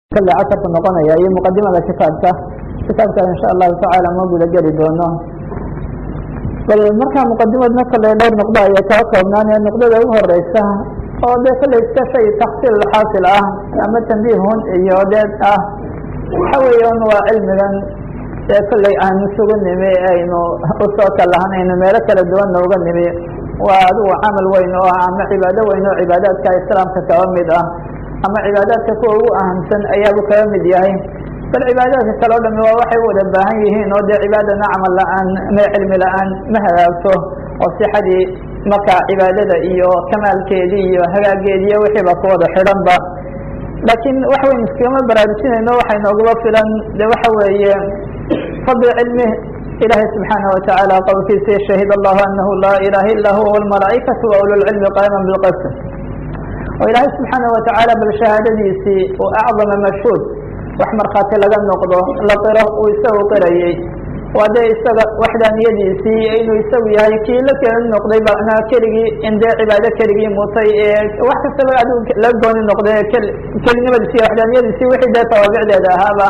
kale casarka noqonaya iyo muqadimada kitaabka kitaabka insha allahu tacaala ma guda geli doono bal markaa muqadimadna kale dhowr nuqdo ayay kala koobnaanee nuqdada ugu horeysa oo dee kale iska shay taksiil xaasil ah ama tanbiihun iyo deed ah waxa weeyan waa cilmigan ee kolley aanu isugu nimi aynu usoo kalahanayno meelo kala duwanna uga nimi waa adigu camal weyn oo ah ama cibaado weyn oo cibaadaadka islaamka kaba mid ah ama cibaadaadka kuwa ugu ahamsan ayaabu kaga mid yahay bal cibaadaadka kale o dhami waa waxay u wada baahan yihiin oo dee cibaadana camal la-aan ma cilmi la-aan ma hagaagto oo sixadii marka cibaadada iyo kamaalkeedii iyo hagaageediiyo wixiiba ku wada xidhanba laakiin wax weyn iskagama baraarujinayno waxay nooguba filan de waxa weeye fadli cilmi ilahi subxaanaه wataعala qowlkiisa shahid allahu anahu laa ilaha ila huwa wاlmalaaئikaةu waululcilmi qaima bilqist oo ilaahay subxaanaه watacaala bal shahaadadiisii oo acdama mashhuud wax markhaati laga noqdo la qiro uu isagu qirayey waa dee isaga waxdaaniyadiisii inuu isagu yahay kii la keli noqday macnaa keligii in dee cibaado keligii mutay ee wax kastaba adigu la gooni noqday kelinimadiisi iyo waxdaaniyadiisii wixii dee tawaabicdeeda ahaaba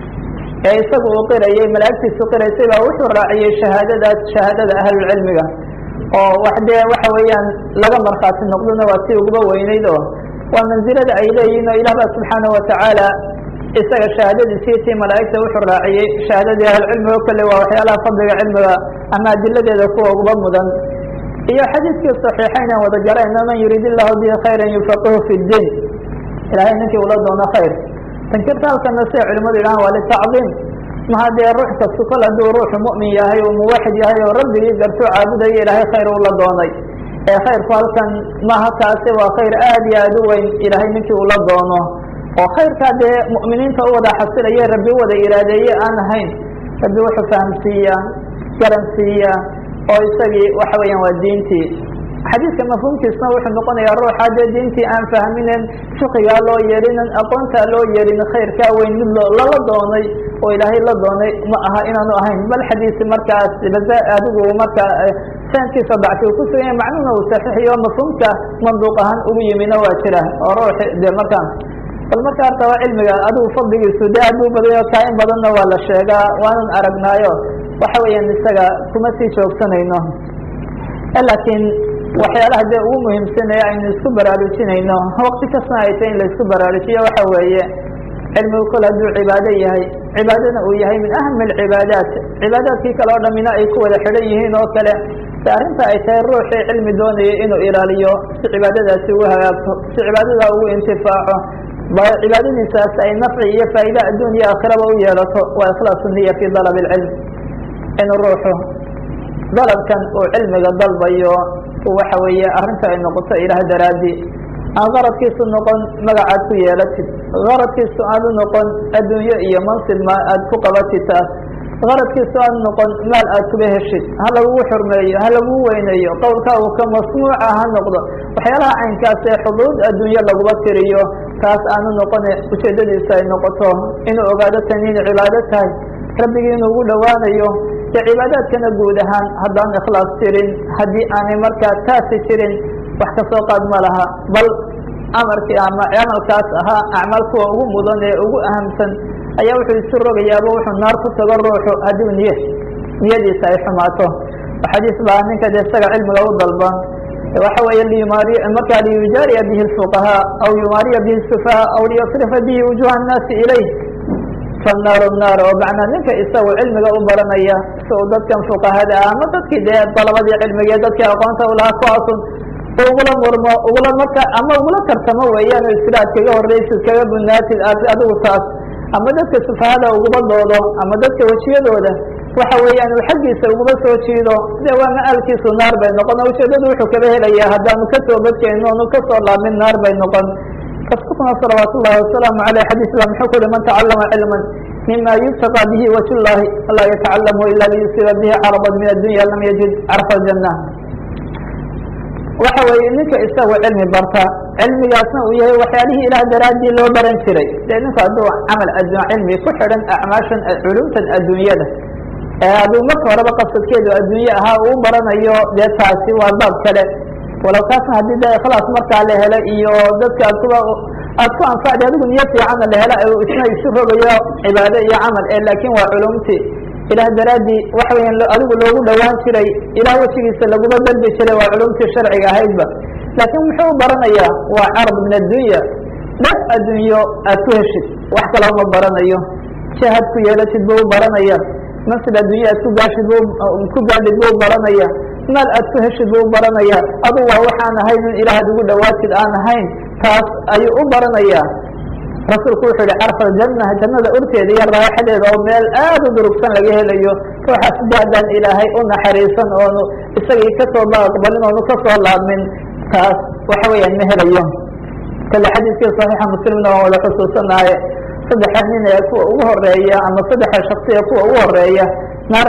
ee isagu uu qirayey malaa'igtiisu qiraysay baa wuxuu raaciyey shahaadadaas shahaadada ahlulcilmiga oo wax dee waxa weeyaan laga markhaati noqdona waa si uguba weyneyd oo waa mansilada ay leeyihin oo ilah ba subxaanaه watacaala isaga shahaadadiisii tii malaa'igta wuxuu raaciyey shahaadadii ahlulcilmiga o kale waa waxyaalaha fadliga cilmiga ama adiladeeda kuwa uguba mudan iyo xadiidkii صaxiixayn aan wada garayno man yuriid illahu bihi khayra yufaqihu fi اdiin ilahay ninkii ula doono khayr tankirta halkana siday culimadu yidhahaan waa litacdiim maha dee ruux kastu kol hadduu ruuxu mu'min yahay oo muwaxid yahay oo rabbigii gartuu caabudayo ilaahay khayr ula doonay ee khayrku halkan maha kaasi waa khayr aad iyo aad u weyn ilaahay ninkii ula doono oo khayrkaa dee mu'miniinta u wada xasilaye rabbi u wada iraadeeye aan ahayn rabbi wuxuu fahamsiiya garansiiya oo isagii waxa weeyaan waa diintii xadiidka mafhuumkiisna wuxuu noqonayaa ruuxa dee diintii aan fahminen fiqigaa loo yeelinin aqoontaa loo yeelin khayrkaa weyn mid lala doonay oo ilaahay la doonay ma aha inaanu ahayn bal xadiisi markaas adigu marka sanadkiisa dacfi uu kusuganya macnuhuna uu saxiixiyo mafhuumka manduuq ahaan ugu yimina waa jira oo ruuxi dee markaa bal marka horta waa cilmiga adigu fadligiisu dee aad buu badayo kaa-in badanna waa la sheegaa waanan aragnaayo waxa weeyaan isaga kuma sii joogsanayno laakiin waxyaalaha dee ugu muhiimsanaya aynu isku baraarujinayno waqti kastana ay tahay in la isku baraarujiyo waxa weeye cilmigu kol hadduu cibaado yahay cibaadana uu yahay min ahami alcibaadaat cibaadaadkii kale oo dhamina ay ku wada xidhan yihiin oo kale de arrinta ay tahay ruuxii cilmi doonaya inuu ilaaliyo si cibaadadaasi ugu hagaagto si cibaadada ugu intifaaco cibaadadiisaas ay nafci iyo faa'iida adduun iyo aakhiraba u yeelato waa ikhlaasu niya fi dalab اlcilm inuu ruuxu dalabkan uu cilmiga dalbayo waxa weeye arrinta ay noqoto ilaah daraadi aan qaradkiisu noqon magacaad ku yeelatid qaradkiisu aanu noqon adduunyo iyo mansib ma aad ku qabatid taas qaradkiisu aanu noqon maal aad kuba heshid ha lagugu xurmeeyo ha lagugu weyneeyo qowlkaagu ka masmuuca ha noqdo waxyaalaha caynkaas ee xuduud adduunyo laguba tiriyo taas aanu noqone ujeedadiisa ay noqoto inuu ogaado tan inay cibaado tahay rabbigii inuu ugu dhowaanayo dee cibaadaadkana guud ahaan haddaan ikhlaas jirin haddii aanay markaa taasi jirin wax kasoo qaad ma laha bal amarkii ama camalkaas ahaa acmaal kuwa ugu mudan ee ugu ahamsan ayaa wuxuu isu rogayaaba wuxuu naar ku tago ruuxu hadduu niye niyadiisa ay xumaato xadiis baa ninka de isaga cilmiga u dalba waxa weeye liyumaari markaa liyujaariya bihi lfuqahaa aw yumaariya bihi sufahaa aw liyasrifa bihi wujuha annaasi ilayh fanaaru naar oo macnaa ninka isagu cilmiga u baranaya si uu dadkan fuqahada ah ama dadkii dee dalabadii cilmiga ee dadkii aqoonta ulahaa kuwaasun ugula murmo ugula marka ama ugula tartamo weeyaan o iskila ad kaga horreysid kaga bunaatid aad adigu taas ama dadka sufahada uguba doodo ama dadka wejiyadooda waxa weeyaan uu xaggiisa uguba soo jiido dee waa ma-aalkiisu naar bay noqon ujeedadu wuxuu kaba helaya haddaanu kasoo badkeyno onu kasoo laamin naar bay noqon rasuulkuna salawaat ullahi wasalaamu aleyh xadiis ba muxuu ku uhi man tacalama cilma mima yubtaqa bihi wajh llahi laa yatacalamu ila liyusiba bihi caradan min addunya lam yajid carfa aljanna waxa weeye ninka isagu cilmi barta cilmigaasna uu yahay waxyaalihii ilaah daraadii loo baran jiray dee ninku hadduu camal adduun cilmi ku xidhan acmaashan culumtan adduunyada ee aduu marka horeba qasadkeedu adduunye ahaa uu baranayo dee taasi waa baab kale walow kaasna haddii dee ikhlaas markaa la helo iyo dadka kuba aad ku anfacdi adigu niyo fiicanna la hela isna isu rogayo cibaado iyo camal ee laakiin waa culumtii ilaah daraaddii waxa weeyaan adigu loogu dhowaan jiray ilaah wejigiisa laguma dalbi jiray waa culumtii sharciga ahaydba laakiin muxuu baranayaa waa carab min addunya dhaf addunyo aad ku heshid wax kaloo ma baranayo jahad ku yeelatid buu baranaya masjid addunya aad ku gaashid bu ku gaadhid buu baranaya maal aad ku heshid buu baranaya adu waa waxaan ahayn in ilaah ad ugu dhawaatid aan ahayn taas ayuu u baranayaa rasuulku wuxuu yihi carfa aljanna jannada urteeda iyo raaxadeeda oo meel aad u durugsan laga helayo ruuxaas daadaan ilaahay u naxariisan oonu isagii kasoo aqbalin oonu kasoo laabmin taas waxa weeyaan ma helayo kale xadiidkii saxiixa muslimna waan wada xusuusanaye saddexa nin ee kuwa ugu horeeya ama saddexa shaksi ee kuwa ugu horeeya naar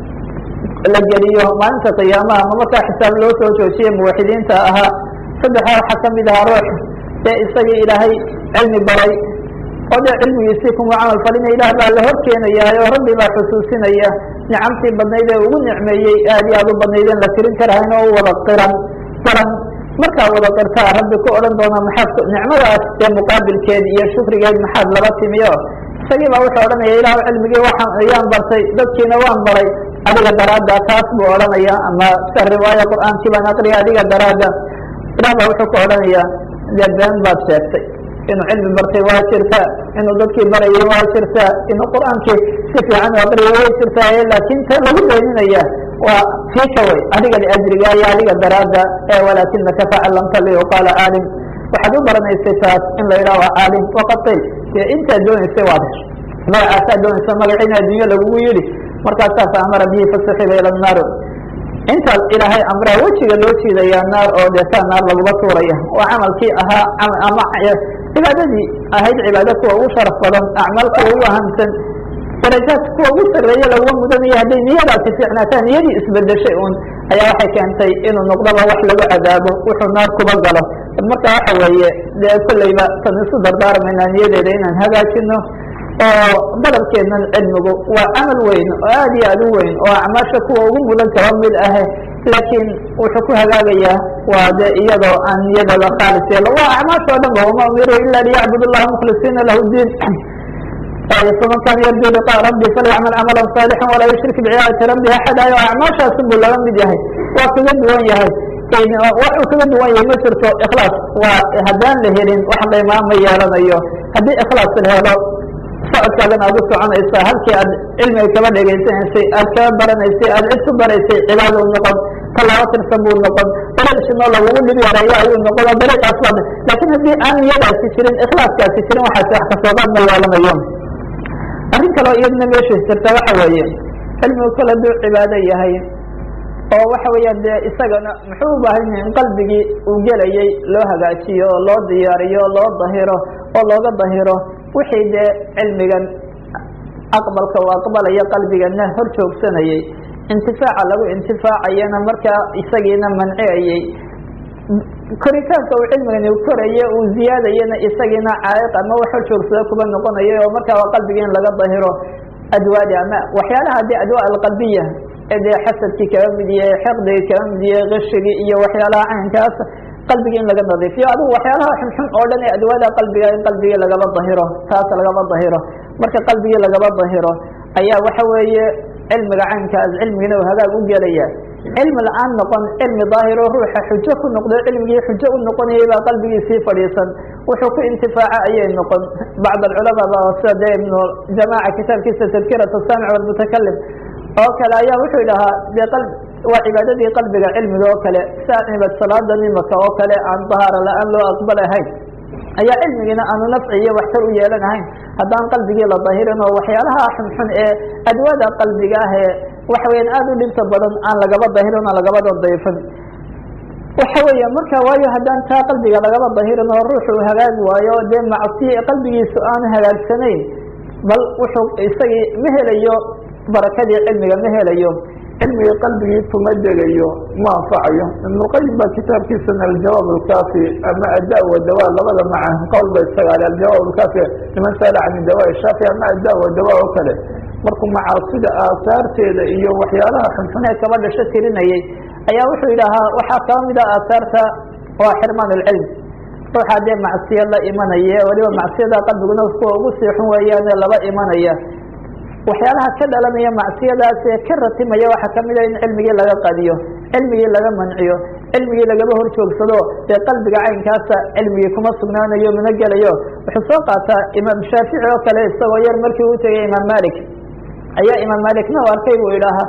la geliyo maalinta qiyaamaha ama markaa xisaab loo soo joojiyey muwaxidiinta ahaa saddexa waxaa kamid ahaa ruux ee isagii ilaahay cilmi baray oo dee cilmigiisii kuma camal falina ilaah baa la hor keenayaa oo rabbi baa xusuusinaya nicamtii badnayd ee ugu nicmeeyey aad iyo aad u badnayd in la tirin karahayn oo u wada qiran qiran markaa wada qirtaa rabbi ku odhan doona maxaad nicmadaas dee muqaabilkeed iyo shukrigeed maxaad laba timiyo isagii baa wuxuu odhanaya ilahu cilmigii waxaan ayaan bartay dadkiina waan baray adiga daraadda taas buu odhanaya ama sa riwaaya qur'aankii baan aqriya adiga daraadda ilah baa wuxuu ku odhanaya dee been baad sheegtay inuu cilmi bartay waa jirtaa inuu dadkii barayay waa jirtaa inuu qur'aankii si fiican u aqriyay way jirtaa laakin ta lagu beeninaya waa fiika way adiga liajriga iyo adiga daraadda ee walaakinaka tacalamta liyuqaala caalim waxaad u baranaysay taas in la yidhaha waa caalim waqad qil dee intaad doonaysay waad heshay magacaasaad doonaysa magaciina addunya lagugu yidhi markaasaas amara bihi fasuxiba ila nnaar intaas ilaahay amraa wejiga loo jiidayaa naar oo dee taa naar laguma tuuraya oo camalkii ahaa ama cibaadadii ahayd cibaado kuwa ugu sharaf badan acmaal kuwa ugu ahamsan darajaad kuwa ugu sarreeya laguma mudanaya hadday niyadaasi fiicnaataa niyadii isbedeshay un ayaa waxay keentay inuu noqdoba wax lagu cadaabo wuxuu naar kuba galo marka waxa weeye dee kolleyba tan isu dardaarmayna niyadeeda inaan hagaajino oo dalabkeednan cilmigu waa camal weyn oo aad iyo aad u weyn oo acmaasha kuwa ugu mudan kaba mid ahe laakiin wuxuu ku hagaagayaa waa de iyadoo aan niyadooda khaalis yeelo waa acmaasha o dhan ba wama umiru ila liyacbud اllaha mukhlisiina lahu diin faman kana yarju liqa rabbi falyacmal camala صaalixا walaa yushrik bicibaadati rabbi axada o acmaashaasun buu laga mid yahay waa kaga duwan yahay waxuu kaga duwan yahay ma jirto ikhlaas waa haddaan la helin wax qiimaa ma yeelanayo haddii ikhlaas la helo socodkaadan aad u soconaysaa halkii aad cilmiga kaba dhegaysanaysay aad kaba baranaysay aad cid ku baraysay cibaado noqon tallaabo tirsan buu noqon dariiqsinoo lagugu dhib yareeyo ayuu noqon oo dariiqaas baa laakiin haddii aan niyadaasi jirin ikhlaaskaasi jirin waxaasi wax kasooqaad ma yeelanayo arrin kaleo iyadna meesha jirta waxa weeye cilmigu kol hadduu cibaado yahay oo waxa weeyaan dee isagana muxuu u baahan yahay in qalbigii uu gelayay loo hagaajiyo oo loo diyaariyo loo dahiro oo looga dahiro wixii dee cilmigan aqbalka uu aqbalayo qalbigana hor joogsanayay intifaaca lagu intifaacayana markaa isagiina manciyayay koritaanka uu cilmigani koraye uu ziyaadayana isagiina caaiq ama wax hor joogsada kuba noqonaya oo markaa waa qalbigii in laga dahiro adwaadi ama waxyaalaha dee adwaa alqalbiya ee dee xasadkii kaba mid yahay xiqdigii kaba mid yahay kishigii iyo waxyaalaha caynkaas qalbigii in laga nadiifiyo adigu waxyaalaha xunxun oo dhan ee adwaada qalbiga in qalbigii lagaba dahiro taas lagaba dahiro marka qalbigii lagaba dahiro ayaa waxa weeye cilmiga caynkaas cilmigina uu hagaag u gelaya cilmi la-aan noqon cilmi daahiro ruuxa xujo ku noqdo cilmigii xujo u noqonayay baa qalbigii sii fadhiisan wuxuu ku intifaaca ayay noqon bacd alculamaa ba sida dee ibnu jamaaca kitaabkiisa tadkirat asaamic walmutakalim oo kale ayaa wuxuu idhahaa dee waa cibaadadii qalbiga cilmiga oo kale saa cibad salaada nimaka oo kale aan dahaara la-aan loo aqbalahayn ayaa cilmigiina aanu nafci iyo waxtar u yeelanahayn haddaan qalbigii la dahirin oo waxyaalaha xunxun ee adwaada qalbiga ah ee waxa weyaan aada u dhibta badan aan lagaba dahirin oo lagaba dayfin waxa weya marka waayo haddaan taa qalbiga lagaba dahirin oo ruuxu uu hagaagi waayo dee macsiya qalbigiisu aanu hagaagsanayn bal wuxuu isagii ma helayo barakadii cilmiga ma helayo cilmiga qalbigii kuma degayo ma anfacayo ibnulqayim baa kitaabkiisana aljawaab alkaafi ama adda wa dawa labada maca qowl ba isagaale aljawaab alkaafi liman saala can dawa shaafi ama adda wa dawa oo kale markuu macaasida aasaarteeda iyo waxyaalaha xunxun ee kaba dhasho tirinayay ayaa wuxuu yidhaahaa waxaa kaba mid a aasaarta waa xirmaan alcilm ruuxaa dee macsiyo la imanaya weliba macsiyada qalbiguna kuwa ugu sii xun weeyaane laba imanaya waxyaalaha ka dhalanaya macsiyadaas ee ka ratimaya waxaa kamid a in cilmigii laga qadiyo cilmigii laga manciyo cilmigii lagaba hor joogsado dee qalbiga caynkaasa cilmigii kuma sugnaanayo mana gelayo wuxuu soo qaataa imaam shaafici oo kale isagoo yar markii uu tegay imaam malik ayaa imaam malikna u arkay buu idhaahaa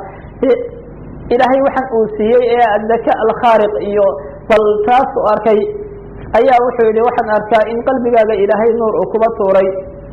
ilaahay waxaan uu siiyey ee adaka alkhaariq iyo bal taas u arkay ayaa wuxuu yihi waxaan arkaa in qalbigaaga ilaahay nuur uu kuba tuuray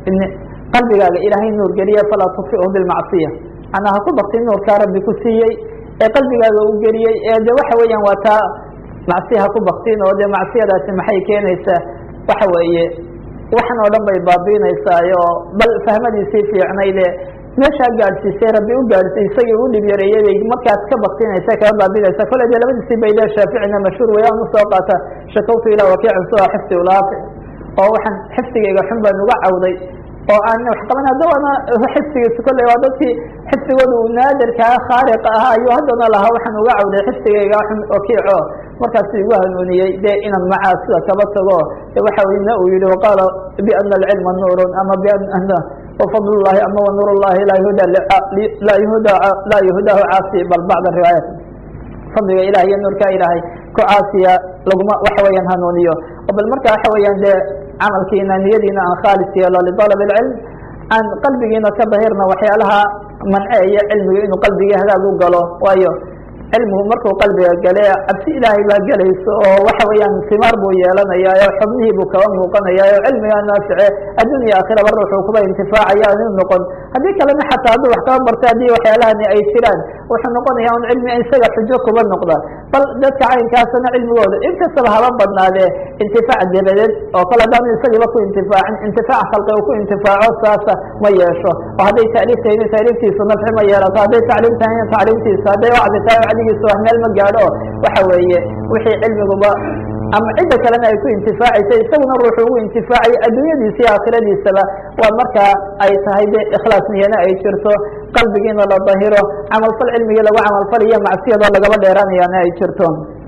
qalbigaaga ilaahay nuur geliye falaa tudfihu bilmacsiya manaa ha ku baktin nuurkaa rabbi ku siiyey ee qalbigaaga uu geliyey ee de waxa weeyaan waa taa macsiya ha ku baktin oo de macsiyadaasi maxay keenaysaa waxa weeye waxan oo dhan bay baabiinaysaayo bal fahmadiisii fiicnayde meeshaa gaadhsiisay rabbi u gaadhsiy isagii u dhib yareeyey bay markaas ka baktinaysa kaga baabinaysa kole de labadiisii bay le shaaficina mashhuur wayaan usoo qaata shakawtu ilaa wakiicin sua xifdi ulaafi oo waxaan xifdigayga xun baan uga cawday oo aan wax qaban haddana xifdigiisa kolley waa dadkii xifdigooda uu naadirkaa khaariqa ahaa ayuu haddana lahaa waxaan uga cawday xifdigayga xun wakiico markaasu igu hanuuniyey de inaan macaa sida kaba tago waxa na uu yihi waqaala biana alcilma nuurun ama biana wafadl llahi ama wanuur llahi laa yuhda laa yuhda laa yuhdaahu caasi bal bacda riwaayat fadliga ilahay iyo nuurka ilaahay ku caasiya laguma waxa weeyaan hanuuniyo oo bal marka waxa weeyaan de camalkiina niyadiina aan khaalis yeelo lidalab اlcilm aan qalbigiina ka dahirna waxyaalaha manceeya cilmiga inuu qalbigii hagaag u galo waayo cilmigu markuu qalbiga gale cabsi ilaahay baa gelayso oo waxa weeyaan simaar buu yeelanaya oo xubnihii buu kaba muuqanaya oo cilmigaa naafice addunya aakhiraba ruuxuu kuba intifaacaya inu noqon haddii kalena xataa hadduu wax kaba barta haddii waxyaalahani ay jiraan wuxuu noqonaya un cilmi isaga xujo kuba noqda bal dadka caynkaasana cilmigooda inkastaba haba badnaadee intifaac dabadeed oo kale haddaanu isagiiba ku intifaacin intifaac khalqi uu ku intifaaco saasa ma yeesho oo hadday taaliif tahayna taaliiftiisu nafci ma yeelato hadday tacliim tahayna tacliimtiisa hadday wacdi tahay wacdigiisa wax meel ma gaadho waxa weeye wixii cilmiguba ama cidda kalena ay ku intifaacaysa isaguna ruuxu ugu intifaacaya adduunyadiisa iyo aakhiradiisaba waa markaa ay tahay de ikhlaas niyana ay jirto qalbigiina la dahiro camalfal cilmigii lagu camalfalayo macsiyadoo lagaba dheeraanayaana ay jirto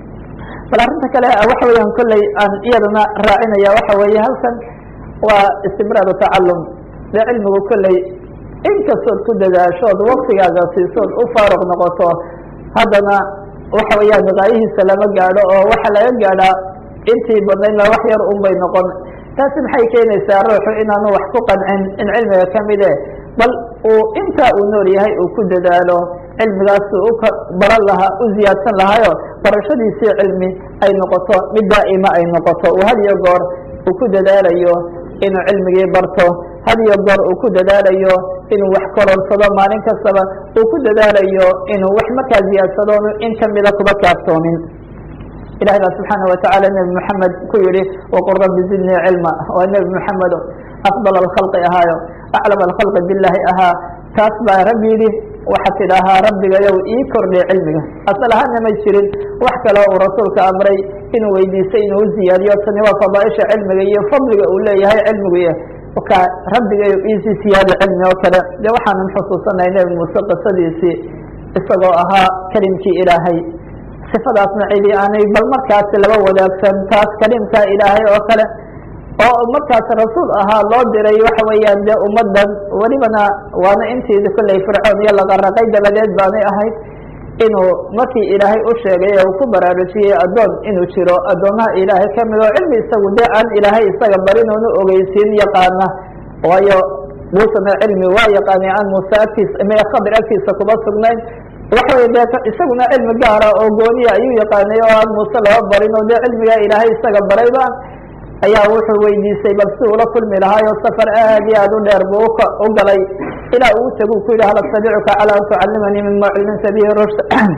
bal arrinta kale waxa weeyaan kolley aan iyadana raacinaya waxa weeye halkan waa istimraaru tacalum dee cilmigu kolley inkastood ku dadaashood waktigaaga siisood u faaruq noqoto haddana waxa weeyaan gaayihiisa lama gaadho oo waxa laga gaadhaa intii badnaydna wax yar un bay noqon taasi maxay keenaysaa ruuxu inaanu wax ku qancin in cilmiga kamide bal uu intaa uu nool yahay uu ku dadaalo cilmigaas u ka baran lahaa u ziyaadsan lahaayo barashadiisii cilmi ay noqoto mid daa'ima ay noqoto uu had iyo goor uu ku dadaalayo inuu cilmigii barto had iyo goor uu ku dadaalayo inuu wax kororsado maalin kastaba uu ku dadaalayo inuu wax markaa ziyaadsado in kamida kuba kaaftoomin ilahay baa subxaana watacaala nebi moxamed ku yihi waqul rabbi zidnii cilma waa nebi moxamedo afdal alkhalqi ahaayo aclam alkhalqi bilahi ahaa taas baa rabbi yidhi waxaa tidhaahaa rabbigayow ii kordhiy cilmiga asal ahaana may jirin wax kale uu rasuulka amray inuu weydiistay inuu uziyaadiyo tani waa fadaaisha cilmiga iyo fadliga uu leeyahay cilmigu ka rabbigayo iisii siyaada cilmi oo kale de waxaanan xusuusanahay nebi muuse qisadiisii isagoo ahaa kelimkii ilaahay sifadaasna cidi aanay bal markaasi laba wadaagsan taas kalimkaa ilaahay oo kale oo markaas rasuul ahaa loo diray waxa weeyaan de ummadan welibana waana intiidi kolley fircoon iyo laqaraqay dabadeed baanay ahayd inuu markii ilaahay u sheegay ee uu ku baraarujiyey addoon inuu jiro addoomaha ilaahay kamid oo cilmi isagu de aan ilaahay isaga barin oonu ogeysiin yaqaana waayo muusena cilmi waa yaqaanay aan muuse agtiisa me khadir agtiisa kuma sugnayn waxa wey de isaguna cilmi gaara oo gooniya ayuu yaqaanay oo aan muuse laba barin oo de cilmiga ilaahay isaga barayba ayaa wuxuu weydiisay bal si ula kulmi lahaayo safar aad iyo aad u dheer buu u galay ilaa uu tagu ku yihi hal astabicuka calى an tucalimanii mima cilmta bihi rushd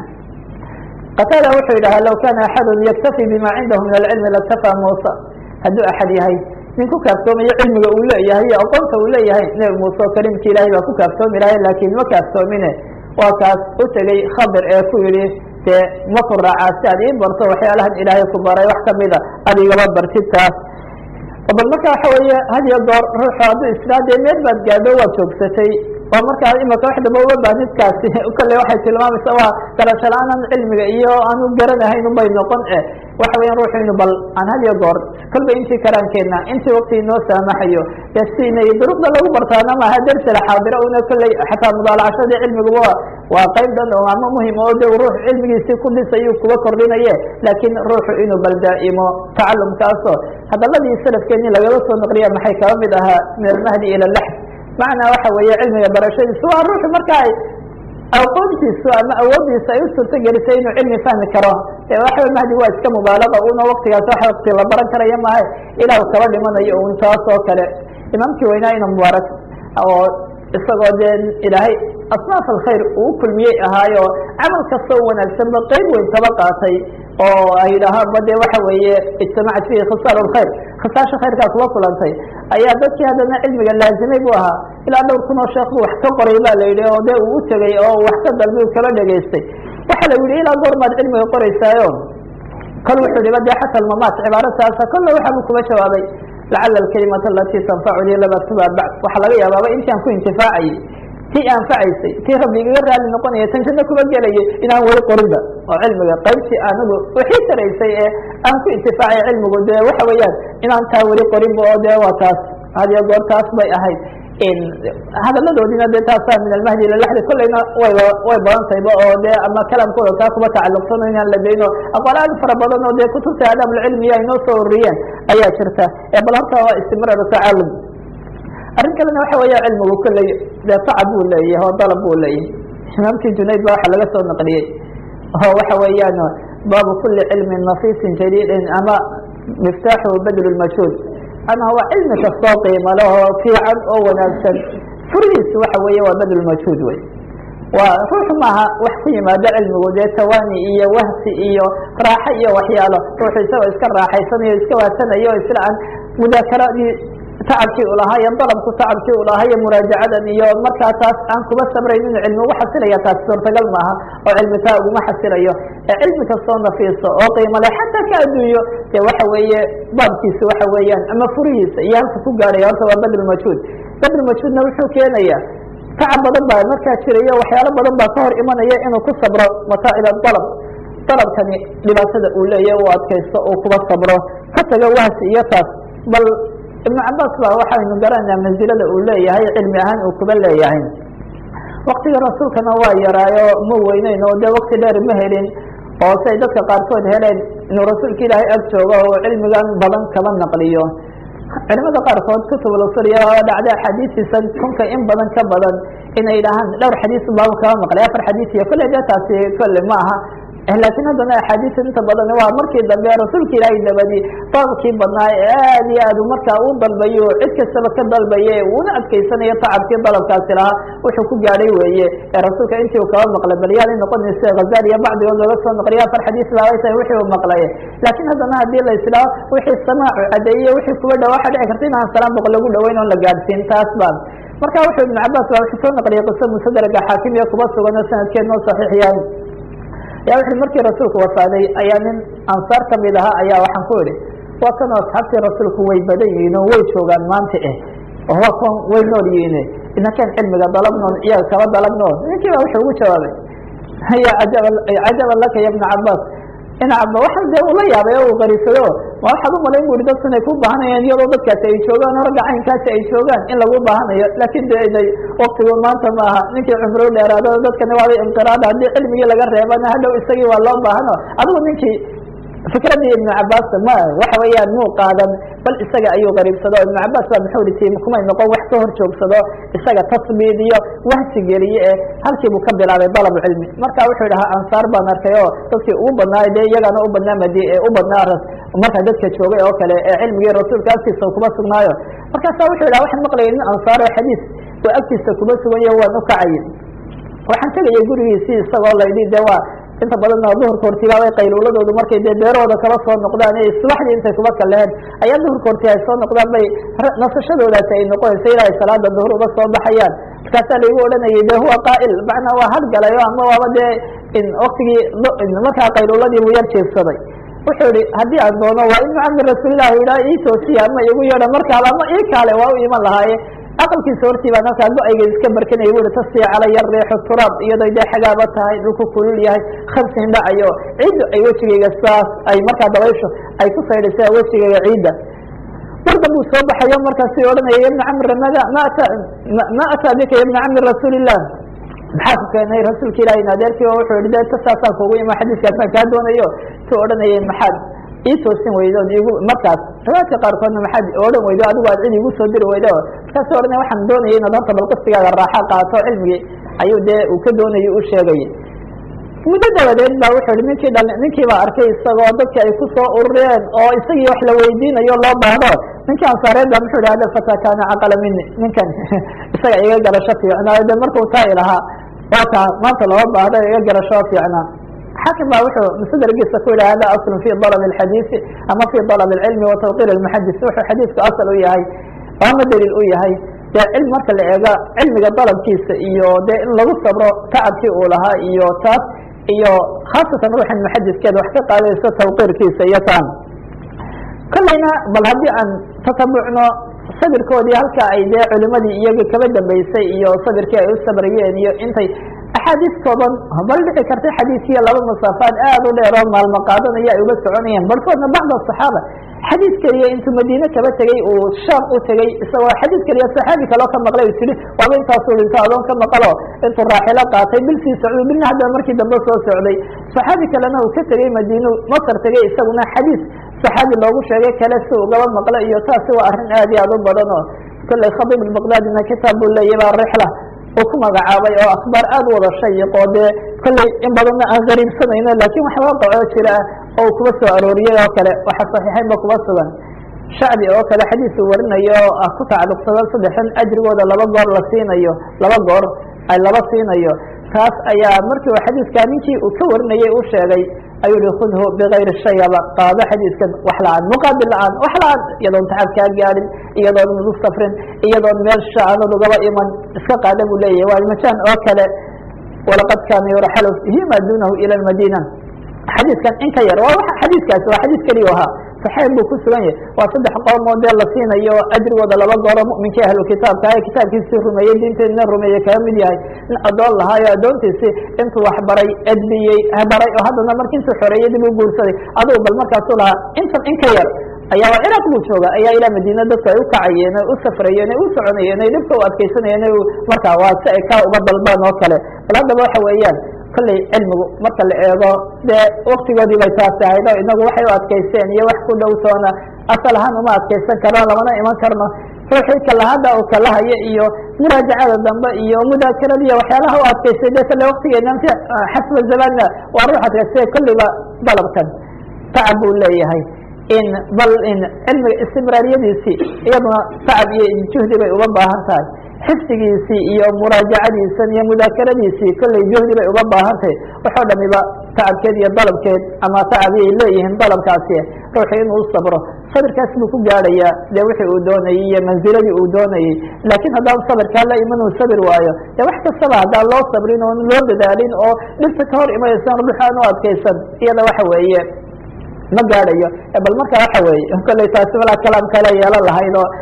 qatada wuxuu yidhaha low kana axadu yaktafi bima cindahu min alcilmi laktafaa muusa hadduu axad yahay nin ku kaaftoomayo cilmiga uu leeyahay iyo aqoonta uu leeyahay nebi muuse oo kalimki ilahay baa ku kaaftoomi lahay laakiin ma kaaftoomine waa kaas u tegey khadir ee ku yihi dee ma ku raacaa si aad ii barto waxyaalahan ilaahay ku baray wax kamida ad igaba bartid taas bal marka waxa weeye had iyo goor ruuxu hadduu israa dee meel baad gaadho waad joogsatay oo markaa imaka wax damba uga baanidkaasi kale waxay tilmaamaysa waa garasho la-aanan cilmiga iyo aanu garanahayn ubay noqon e waxa weyan ruuxu inu bal aan had iyo goor kolba intii karaankeenna intii wakti inoo saamaxayo dee siinay duruqda lagu bartaana maaha dersi la xaadiro una kolley xataa mudaalacashadii cilmiguba waa qayb dhan oo ama muhim oo de ruux cilmigiisii ku dhisayu kuga kordhinaye laakiin ruuxu inuu bal daa'imo tacalumkaasoo hadaladii salafkeeni lagala soo naqliya maxay kaba mid ahaa min almahdi ila laxd macnaa waxa weeye cilmiga barashadiisu waa ruuxu marka ay aqoontiisu ama awoodiisa ay u suurto gelisay inuu cilmi fahmi karo e waxa mahdi waa iska mubaalaga una waktigaas wax wakti la baran karaya maaha ilah kaba dhimanayo un taas oo kale imaamkii weynaa ina mubaarak oo isagoo dee ilaahay asnaaf alkhayr uu kulmiyey ahaayo camal kasta o wanaagsanba qeyb weyn kaba qaatay oo ay yidhaahaanba de waxa weeye ijtamacat fihi khisaal lkhayr khisaasha khayrkaa kuba kulantay ayaa dadkii haddana cilmiga laazimay bu ahaa ilaa dhowr kun oo sheekh bu wax ka qoray ba la yidhi oo de uu u tegey oo wax ka dalbi u kaba dhegaystay waxa la yihi ilaa goormaad cilmiga qoraysaayo kol wuxuu dhiba de xata almamaat cibaarataasa kolle waxa bu kuba jawaabay lacala alkalimata alati tanfacunii lam aktuba bacd waxaa laga yaabaaba intaan ku intifaacayay tii anfacaysay tii rabbi igaga raali noqonaya tan janno kuba gelayay inaan weli qorinba oo cilmiga qaybtii anigu wixii taraysay ee aan ku intifaacay cilmigu de waxa weeyaan inaan taa weli qorinba oo de waa taas hadiyo goor taas bay ahayd hadaladoodina de taasa min almahdi ila laxdi kolleyna way way badantayba oo de ama kalamkooda taa kuba tacalluqsano inaan la dayno aqwaal aad fara badan oo de kutubta aadaabulcilmiya ay noo soo ururiyeen ayaa jirta bal horta waa istimraar tacalum arrin kalena waxa weya cilmigu kolley dee tacab buu leeyahay oo dalab buu leeyahay imaamkii junayd ba waxa laga soo naqliyey oo waxa weeyaan baabu kuli cilmin nafiisin jadiidin ama miftaaxu badl lmajhuud ana waa cilmi kastoo qiimo leh oo fiican oo wanaagsan furihiisu waxa weeye waa badl majhuud wey waa ruux maaha wax ku yimaado cilmigu dee tawani iyo wahsi iyo raaxo iyo waxyaalo ruuxu isagoo iska raaxaysanayo iska waadsanayo isla aan mudaakeradii tacabkii ulahaa iyo dalabku tacabkii ulahaa iyo muraajacadan iyo markaa taas aan kuba sabrayn inuu cilmi ugu xasilaya taas suurtagal maaha oo cilmi taa uguma xasilayo ee cilmi kastoo nafiiso oo qiimo leh xataa ka adduunyo dee waxa weeye baabkiisa waxa weeyaan ama furihiisa iyo halka ku gaadhaya horta waa badlmajhuud badlmajhuudna wuxuu keenaya tacab badan baa markaa jirayo waxyaalo badan baa ka hor imanaya inuu ku sabro mataacib dalab dalabkani dhibaatada uu leeyahy u adkaysto uu kuba sabro ka taga wahsi iyo taas bal ibnu cabaas ba waxaynu garanaa mansilada uu leeyahay cilmi ahaan uu kuba leeyahay waktiga rasuulkana waa yaraayo ma weyneyn oo de wakti dheer ma helin oo si ay dadka qaarkood heleen inuu rasuulka ilaahay ag joogo oo cilmigan badan kaba naqliyo culimada qaarkood kutubulsuriya oo dhacda axaadiistiisa kunka in badan ka badan inay dhahaan dhowr xadiis baaba kaba maqlay afar xadiis iyo kolley de taasi kolle ma aha laakiin haddana axaadiis inta badan waa markii dambe rasuulka ilaahay dabadi dalabkii badnaa ee aad iyo aad markaa u dalbayo cid kastaba ka dalbaye uuna adkeysanayo tacabkii dalabkaasi lahaa wuxuu ku gaadhay weeye ee rasuulka intii uu kaba maqlay bal yaanay noqonaysa hazali iyo bacdigood looga soo naqliyo afar xadiis baabay tahay wixii uu maqlaye laakiin haddana haddii la islaa wixii samaacu cadeeye wixii kuba dhawa waxa dhici karta inaan salaan boqol lagu dhaweyn oon la gaadhsiin taas baan marka wuxuu ibnu cabaas ba wuxuu soo naqliyay qiso musadraga xaakim iyo kuba sugan oo sanadkeed noo saxiix yahay ya wuxu markii rasuulku wafaaday ayaa nin ansaar kamid ahaa ayaa waxaan ku idhi waa kanoo asxaabtii rasuulku way badan yihiin oo way joogaan maanta eh oo waa kuwan way nool yihiin inakan cilmiga dalabnoon iyaga kaba dalabnoon ninkii ba wuxuu ugu jawaabay ya ajaba cajaban laka ya ibna cabaas ina caba waxa dee ula yaabay oo uu qariisado ma waxaad umalayn buri dadku inay ku baahanayaan iyadoo dadkaasi ay joogaan ragga caynkaasi ay joogaan in lagu baahanayo laakin de inay waktigu maanta ma aha ninkii cumro dheeraado dadkani waaba inqiraada haddii cilmigii laga reebana hadhow isagii waa loo baahano adigu ninkii fikradii ibnu cabaas ma waxa weeyaan muu qaadan bal isaga ayuu qariibsado ibnu cabaas baa muxuu iti kumay noqon wax ka hor joogsado isaga tasbiid iyo wahsi geliye e halkii buu ka bilaabay dalab cilmi marka wuxuu idhahaa ansaar baan arkay oo dadkii ugu badnaa dee iyagana u badnaa mad u badnaa markaa dadka joogay oo kale ee cilmigii rasuulka agtiisa kuma sugnaayo markaasa wuxuu idhaha waxaan maqlayay nin ansaar oo xadiis oo agtiisa kuma suganyo waan ukacay waxaan tegaya gurigiisii isagoo laydhi de waa inta badanna duhurka hortibaabay qayluuladoodu markay dee beerahooda kala soo noqdaan ee subaxdii intay kuba kaleheen ayaa duhurka horti ay soo noqdaan bay nasashadoodaasi ay noqonaysa ilaa ay salaada duhur uga soo baxayaan markaasaa laigu odhanayay de huwa qaa'il macnaa waa hadgalayo ama waaba dee waktigii markaa qayluuladii buu yar jeegsaday wuxuu ihi haddii aan doono waa ibnu cami rasuulilah idhaa ii toosiya ama igu yeedha markaaba ama ii kaale waa u iman lahaaye aqalkiisa hortii baan halkaa go-ayga iska barkanaya bui tasii calaya riixu turaab iyadoo dee xagaaba tahay dhulku kulul yahay khamsin dhacayo ciiddu ay wejigayga saas ay markaa dabaysho ay ku saydhaysa wejigayga ciidda mardan buu soo baxayo markaasi odhanaya ya bna camr mada ma ata ma ataa bika ya bna cami rasuuli illah maxaa ku keenay rasuulka ilahi in adeerkii oo wuxuu yihi de tasaasaan kuugu ima xadiiskaasaan kaa doonayo tu odhanayay maxaad ii toosin weydo od igu markaas riwaayadka qaarkoodna maxaad odhan weydo adigu aad cid igu soo diri weydo markaasu odhanaya waxaan doonaya inaad horta bal qistigaaga raaxa qaato cilmigii ayuu dee uu ka doonayay u sheegayay muddo dabadeed ba wuxuu yihi ninkii dhal ninkii baa arkay isagoo dadki ay ku soo urureen oo isagii wax la weydiinayo loo baahdo ninkii ansaareed ba muxuu yihi hada fata kaana caqala mini ninkan isaga iga garasho fiicnaa de markuu taa ilahaa waa kaa maanta loo baahdo iga garasho fiicnaa xakim ba wuxuu msdergiisa ku yihi hada aslu fi dalab اxadiisi ama fi dalab اcilmi wa tawqir اmuxadis wuxuu xadiisku asal u yahay ama daliil u yahay dee cilmi marka la eego cilmiga dalabkiisa iyo dee in lagu sabro tacabkii uu lahaa iyo taas iyo khaasatan ruuxan muxadiskeeda wax ka qaadayso tawqiirkiisa iyo taan kolleyna bal haddii aan tatabucno sabirkoodii halka ay dee culimadii iyagii kaba dambeysay iyo sabirkii ay u sabrayeen iyo intay axaadiis kooban bal dhici karta xadiiskiya laba masaafaad aad u dheer oo maalmo qaadanaya ay uga soconayeen barkoodna bacd asaxaaba xadiis keliya intuu madiine kaba tegey uu shaam u tegey isagoo xadiis keliya saxaabi kaloo ka maqlay u tihi waaba intaasuu dhinto adoon ka maqalo intuu raaxilo qaatay bil sii socday bilna haddana markii dambe soo socday saxaabi kalena uu ka tegey madiinu masar tegey isaguna xadiis saxaabi loogu sheegay kale si ugaba maqlo iyo taasi waa arrin aad iyo aad u badan oo kolley khadiib albaqdaadina kitaab buu leeyahy baa rixla uu ku magacaabay oo akhbaar aad u wada shayiqoo dee kolley in badanna aan gariibsanayno laakin wax waaqicoo jira ah oo uu kuba soo arooriyey oo kale waxa saxiixaynba kuba sugan shacbi oo kale xadiis uu warinayo oo ah ku tacalluqsado saddexan ajrigooda laba goor la siinayo laba goor ay laba siinayo taas ayaa markii uu xadiiskaa ninkii uu ka warinayay u sheegay ayuu hi khudhu bikayri shayaba qaado xadiiskan wax la-aan muqaabil la-aan wax la-aan iyadoon tacab kaa gaadhin iyadoon madu safrin iyadoon meel shaanad ugaba iman iska qaada buu leeyahay waa majaan oo kale walaqad kaana yuraxalu hima dunahu ila madina xadiiskan in ka yar waa xadiiskaasi waa xadiis keliya ahaa saxeeb buu ku sugan yahay waa saddex qoomoo dee la siinayo ajrigooda laba gooro mu'minkii ahlu kitaabka ee kitaabkiisii rumeeyey diinteedina rumeeyey kaga mid yahay in addoon lahaayo addoontiisii intuu wax baray edbiyey baray oo haddana marki intuu xoreeyey dib u guursaday adugu bal markaasuu lahaa intan in ka yar ayaa waa ciraaq buu jooga ayaa ilaa madiina dadku ay u kacayeen ay u safrayeen ay u soconayeen ay dhibka u adkaysanayeen markaa waa si ay ka uba dalbaan oo kale bal haddaba waxa weeyaan kolley cilmigu marka la eego dee waktigoodii bay taasi ahayd oo inagu waxay u adkaysteen iyo wax ku dhowtoona asal ahaan uma adkaysan karno lamana iman karno ruuxii kalahada uu kalahayo iyo muraajacada dambe iyo mudaakarada iyo waxyaalaha u adkaystay dee kale waktigeena xasba zamanna waa ruux adkaystay kolliba dalabkan tacab buu leeyahay in bal in cilmiga istimraariyadiisii iyaduna tacab iyo juhdi bay uga baahan tahay xifdigiisii iyo muraajacadiisan iyo mudaakaradiisii kolley juhdi bay uga baahan tahay waxoo dhamiba tacabkeed iyo dalabkeed ama tacabiyay leeyihiin dalabkaasi ruuxu inuu sabro sabirkaas buu ku gaadhayaa dee wixii uu doonayey iyo manziladii uu doonayey laakiin haddaan sabirkaa la iman uu sabir waayo dee wax kastaba haddaan loo sabrin oon loo dadaalin oo dhibta ka hor imanaysan ruux aan u adkaysan iyada waxa weeye ma gaadhayo bal marka waxa weeye kolley taasi malaa kalaam kale yeelan lahayd oo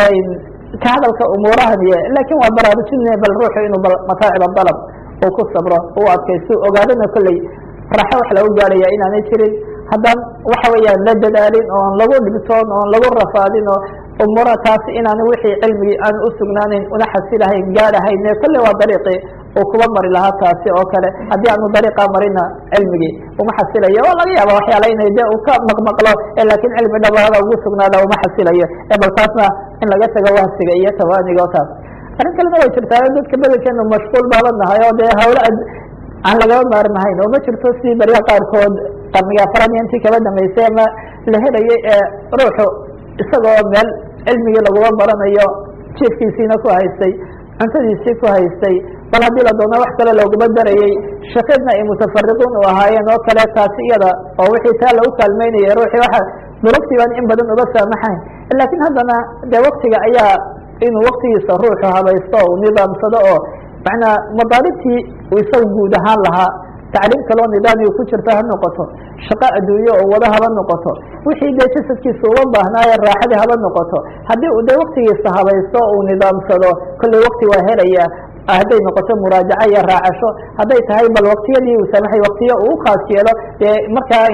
ka hadalka umuurahan iyo laakin waa baraarujinaya bal ruuxu inuu bal mataaciba dalab uu ku sabro uu adkaysto ogaadana kolley raxo wax lagu gaadhaya inaanay jirin haddaan waxa weeyaan la dadaalin oon lagu dhibtoon oon lagu rafaadin oo umuura taasi inaana wixii cilmigii aan u sugnaaneyn una xasilahayn gaadhahayn kolley waa dariiqii uu kuba mari lahaa taasi oo kale haddii aanu dariiqa marina cilmigii uma xasilayo oo laga yaaba waxyaala inay de uu ka maqmaqlo laakin cilmi dhabaada ugu sugnaada uma xasilayo bal taasna in laga tago wahsiga iyo tawaaniga o taas arrin kalena way jirtaa dadka bedelkeenu mashquul baaban nahay oo dee hawle aan lagaba maarmahayn oo ma jirto si barya qaarkood qarniga afaraad iyo intii kaba dambeysay ama la helayay ee ruuxu isagoo meel cilmigii laguma baranayo jiefkiisiina ku haystay cuntadiisii ku haystay bal haddii la doono wax kale looguma darayey shaqeedna ay mutafariquun u ahaayeen oo kale taasi iyada oo wixii taa lagu kaalmeynaya ruuxii waxa durugtii baan in badan uga saamaxayn laakiin haddana dee waktiga ayaa inuu waktigiisa ruuxu habaysto uu nidaamsado oo macnaa madaalibtii uu isaga guud ahaan lahaa tacliim kaloo nidaamiga ku jirta ha noqoto shaqo adduunye oo wada haba noqoto wixii dee jasadkiisa uga baahnaaye raaxadii haba noqoto haddii uu dee waktigiisa habaysto uu nidaamsado kolley wakti waa helaya hadday noqoto muraajaco iyo raacasho hadday tahay bal waktiyadii uu samaxay waktiyo uu ukhaas yeelo dee markaa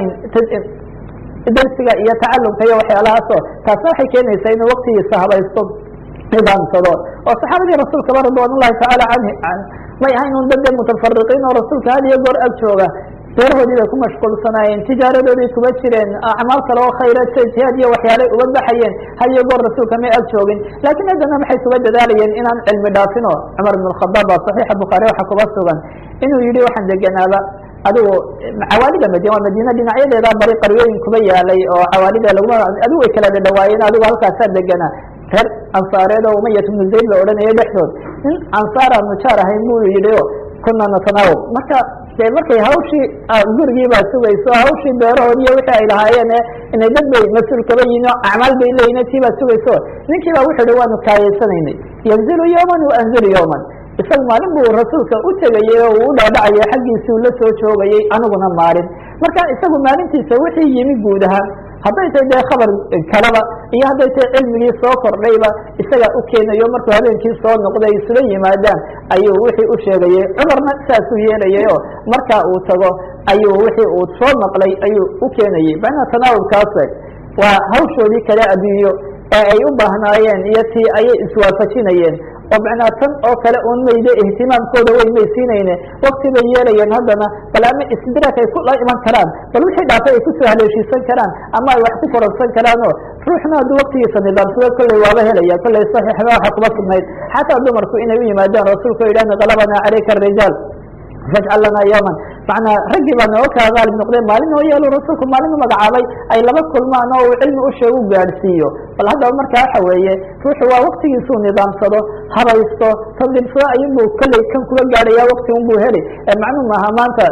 darsiga iyo tacalumka iyo waxyaalahaasoo taasna waxay keenaysaa inuu waktigiisa habaysto nidaamsado oo saxaabadii rasuulkaba ridwan ullahi tacaala an may ahayn un dad dee mutafariqiin oo rasuulka had iyo goor ag jooga beerahoodii bay ku mashquulsanaayeen tijaaradoodii kuma jireen acmaal kale oo khayra jihaad iyo waxyaalay uga baxayeen had iyo goor rasuulka may ag joogin laakiin haddana maxay kuga dadaalayeen inaan cilmi dhaafino cumar ibn khadaab baa saxiixa bukhaari waxa kuba sugan inuu yihi waxaan deganaaba adigu cawaalida madina waa madiina dhinacyadeeda bari qaryooyin kuba yaalay oo cawaalida laguma adigu way kala dhadhawaayeen adigu halkaasaa deganaa reer ansaareed oo umayat ibnu zayd la odhanayay dhexdood in ansaar aanu jaar ahayn buu yihi o kuna natanaawab marka de markay hawshii gurigii baa sugayso hawshii beerahood iyo wixii ay lahaayeen inay dad bay mas-uul kaba yihin o acmaal bay leeyihin tii baa sugayso ninkii baa wuxu hi waanu kaayaysanaynay yanzilu yowman wa anzilu yowman isaga maalin buu rasuulka u tegayey oo uu u dhaadhacayay xaggiisii uu la soo joogayey aniguna maalin marka isagu maalintiisa wixii yimi guud ahaan hadday tahay dee khabar kaleba iyo hadday tahay cilmigii soo kordhayba isagaa u keenayo markuu habeenkii soo noqday isula yimaadaan ayuu wixii u sheegayey cumarna saasuu yeelayay oo markaa uu tago ayuu wixii uu soo maqlay ayuu u keenayey macnaha tanaawubkaas waa hawshoodii kale adduunyo ee ay u baahnaayeen iyo tii ayay iswaafajinayeen oo macnaa tan oo kale un mayde ihtimaamkooda way maysiinayne wakti bay yeelayeen haddana bal ama istidraak ay kula iman karaan bal wixii dhaafay ay kusoo haleeshiisan karaan ama ay wax ku koransan karaan oo ruuxna hadduu waktigiisa nidaamsado kolley waaba helaya kolley saxiixba waxa kuma sugnayd xataa dumarku inay u yimaadaan rasuulka o yidhahna galabana calayka arijaal fajcal lana yowman macnaa raggii baa nooga kaa qaalib noqdeen maalin oo yeelu rasuulku maalin u magacaabay ay laba kulmaan oo uu cilmi u sheeg u gaadhsiiyo bal haddaba marka waxa weeye ruuxu waa waktigiisuu nidaamsado habaysto tadliimsado ayunbuu kolley kan kuga gaadhaya wakti unbuu heli macnuu maaha maanta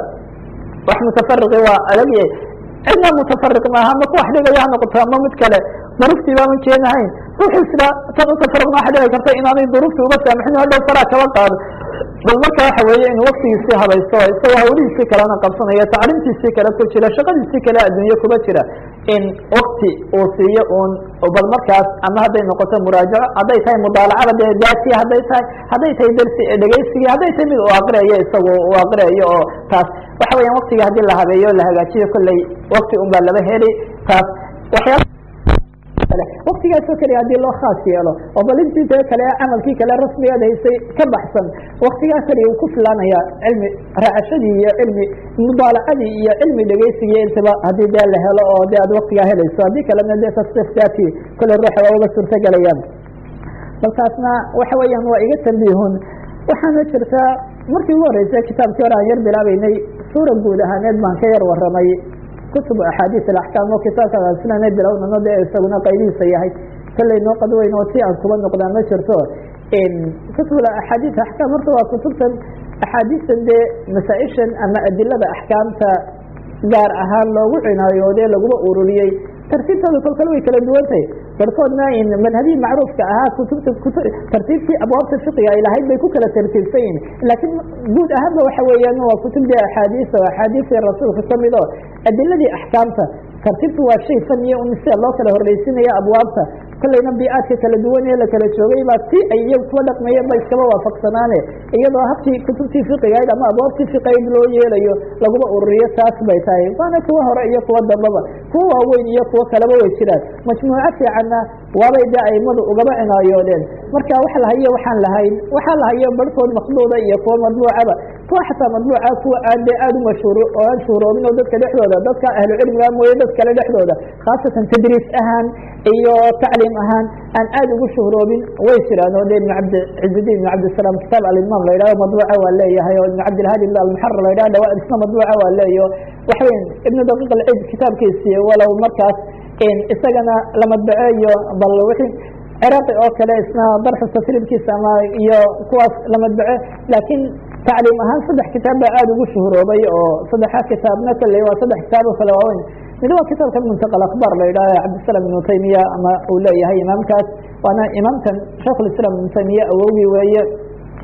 wax mutafariqi waa adagye cidna mutafariq maaha ma ku wax dhigaya ha noqoto ama mid kale duruuftii baaman keenahayn ruuxu sida tan utafariqna waxa dhici karta inaanay duruuftii uga saamixin o dhow faraa kaba qaado bal marka waxa weeye inuu waktigiisii habaysto isagoo hawlihiisii kalena qabsanaya tacliimtiisii kale ku jira shaqadiisii kale adduunye kuba jira in wakti uu siiyo un bal markaas ama hadday noqoto muraajaco hadday tahay mudaalacada dee daati hadday tahay hadday tahay dersi dhegeysigii hadday tahay mid uu aqriyayo isagu uu aqriyayo oo taas waxa weeyaan waktigii haddii la habeeyo la hagaajiyo kolley wakti un baa laba heli taas waxyaala waktigaasoo keliya hadii loo khaas yeelo oo bal intii dee kale camalkii kale rasmigeed haysay ka baxsan waktigaa keliya uu ku filaanaya cilmi raacashadii iyo cilmi mudaalacadii iyo cilmi dhegeysigii intaba haddii dee la helo oo dee aad waktigaa helayso haddii kalena dee tasdiifkaati kole ruuxa waa uga suurtogelayaan bal taasna waxa weeyaan waa iga tambihun waxaana jirtaa markii ugu horreysay kitaabkii hore aan yar bilaabeynay suura guud ahaaneed baan ka yar waramay kutub axaadiis alaxkaam oo kitaabka sinana bilownano dee isaguna qaybihiisa yahay kolley noo qadweyn oo si aan kuba noqdaa ma jirto kutub axaadiis axkaam horta waa kutubtan axaadiistan dee masaa-ishan ama adilada axkaamta gaar ahaan loogu cinaayoodee laguma ururiyey tartiibtooda kolkale way kala duwan tahay barkoodna madhabihii macruufka ahaa kutubta tartiibtii abwaabta fiqiga ay lahayd bay ku kala tartiibsan yihin laakiin guud ahaanba waxa weeyaan waa kutub dee axaadiis oo axaadiistii rasuulka kamid oo adiladii axkaamta tartiibtu waa shay faniya un sida loo kala horreysinaya abwaabta kolleyna biicaadka kala duwan ee la kala joogay baa si ay iyagu kuwa dhaqmayeen ba iskaba waafaqsanaane iyadoo habkii kutubtii fiqigayd ama abwaabtii fiqigayd loo yeelayo laguma ururiyo taas bay tahay waana kuwa hore iyo kuwa dambaba kuwa waaweyn iyo kuwo kaleba way jiraan majmuuco fiicanna waabay dee aimadu ugaba cinaayoodeen marka wax lahayo waxaan lahayn waxaa lahayo barhkood makduuda iyo kuwa madbuucaba kuwa xataa madbuuca kuwa aan dee aada u mashhuur oo aan shuhuroobin oo dadka dhexdooda dadka ahlu cilmiga mooye dad kale dhexdooda khaasatan tadriis ahaan iyo tacliim ahaan aan aada ugu shuhuroobin way jiraan oo de ibn cabd cizudiin ibn cabdisalaam kitaab alimaam la yidhahdo madbuuca waa leeyahay oo ibn cabdilhadi ibn almuxarar la yidhahdo dhawa isna madbuuca waa leeyaho waxaweyn ibnu daqiiq alcid kitaabkiisii walow markaas isagana la madbaceeyo bal wixii ciraaqi oo kale isna darxu tasriibkiisa ama iyo kuwaas la madbace laakiin tacliim ahaan saddex kitaab baa aada ugu shuhuroobay oo saddexa kitaabna kolley waa saddex kitaab oo kale waaweyn mid waa kitaabkan muntaqa akhbaar la yidhahdo cabdisalam ibnu taymiya ama uu leeyahay imaamkaas waana imaamkan shaikhulislaam ibnu taymiya awowgii weeye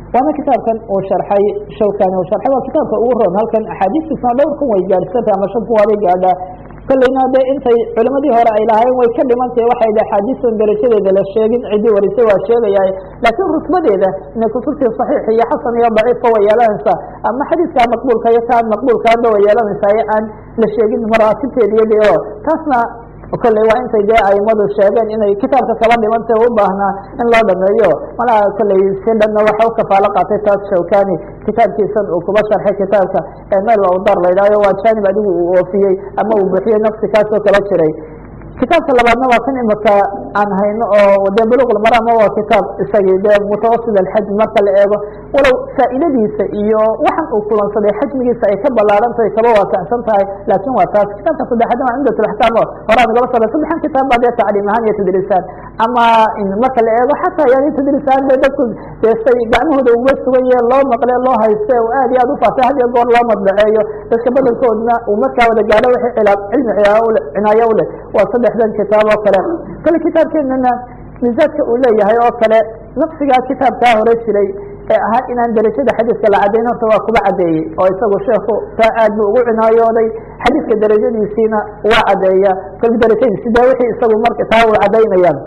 waana kitaabkan uu sharxay shawkani uu sharxay waa kitaabka ugu roon halkan axaadiistiisna dhowr kun way gaadhsantay ama shan kun waabay gaadhaa kolleyna de intay culimadii hore ay lahaayeen way ka dhimantahe waxay d axaadiistan darajadeeda la sheegin ciddii warisay waa sheegayaa laakiin rusbadeeda inay kutubtii saxiix iyo xasan iyo daciifka way yeelanaysaa ama xadiiskaa maqbuulka iyo kaan maqbuulkaaba way yeelanaysaa ee aan la sheegin maraatibteediyadi oo taasna kolley waa intay dee aimadu sheegeen inay kitaabka kaba dhimantay u baahnaa in loo dhameeyo malaha kolley si dhanna waxa u kafaalo qaatay taas shawkani kitaabkiisan uu kuba sharxay kitaabka meel awdar la yidhahyo waa janib adigu uu oofiyey ama uu buuxiyey nafsi kaasoo kala jiray kitaabka labaadna waa kan imika aan hayno oo de buluqlmarama waa kitaab isagii de mutawasit alxajm marka la eego walow faa'iidadiisa iyo waxan uu kulansaday xajmigiisa ay ka ballaarantahay kaba waasacsan tahay laakin waa taas kitaabka saddexaadna waa cumdat laxkaam o horaa nagaba sara saddexan kitaab baa dee tacliim ahaan iyo tadriisaan ama marka la eego xataa yani tadriisaan de dadku dee say gacmahooda uga sugan yahe loo maqle loo hayste oo aad iyo aad ufaasay had iyo goor loo madbaceeyo dadka badelkoodna uu markaa wada gaadho wixii cilaa cilmi cinaayo uleh waa saddexdan kitaab oo kale kale kitaabkeenana misaadka uu leeyahay oo kale naqsigaa kitaabkaa hore jiray ee ahaa inaan derajada xadiiska la caddayn horta waa kuba caddeeyey oo isagu sheekhu taa aad buu ugu cinaayooday xadiiska derajadiisiina waa caddeeya kol derajadiisi de wixii isagu marka taa uu caddaynayaan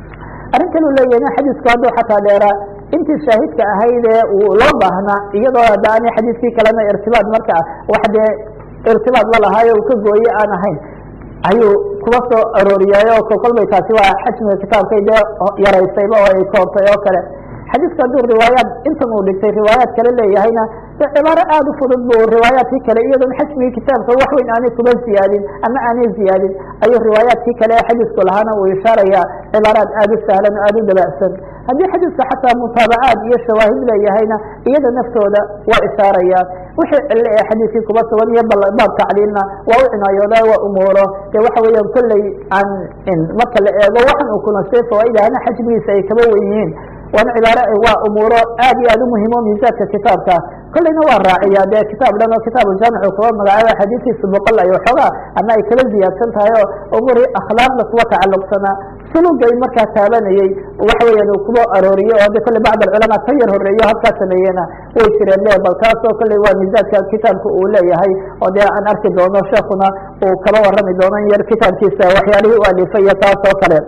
arrin kale u leeyahay xadiisku hadduu xataa dheeraa intii shaahidka ahayd ee uu loo baahnaa iyadoo haddaani xadiiskii kalena irtibaad marka wax dee irtibaad la lahaayo uu ka gooye aan ahayn ayuu kuba soo arooriyaayo kolkolbay taasi waa xajmiga kitaabkay dee yaraysayba oo ay koobtay oo kale xadiiska hadduu riwaayaad intan uu dhigtay riwaayaad kale leeyahayna de cibaaro aada u fudud buu riwaayaadkii kale iyadoon xajmigii kitaabka wax weyn aanay kuba ziyaadin ama aanay ziyaadin ayuu riwaayaadkii kale ee xadiisku lahaana uu ishaaraya cibaaraad aada u sahlan o aada u dabacsan haddii xadiiska xataa mutaabacaad iyo shawaahid leeyahayna iyada naftooda waa ishaaraya wixii cille ee xadiiskii kuba sugan iyo baab tacliilna waa u cinaayooda waa umuuro dee waxa weeyaan kolley aan marka la eego waxan uu kulanstay fawaaidahana xajmigiisa ay kaba wen yihiin waana cibaaro waa umuuro aad iyo aad u muhimo miisaadka kitaabka kolleyna waa raaciya dee kitaab dhan oo kitaabujaamic uu kaba magacaaba xadiiskiisa boqol ay waxoogaa ama ay kala ziyaadsan tahay oo umuri akhlaaqda kuwa tacalluqsanaa sulugay markaa taabanayey waxa weeyaan uu kuba arooriye oo de kolley bacd alculamaa ka yar horeeyo halkaa sameeyena way jireen le bal taasoo kolley waa miisaadka kitaabka uu leeyahay oo dee aan arki doono sheekuna uu kaba warrami doono in yar kitaabkiisa waxyaalihii u alifay iyo taas oo kale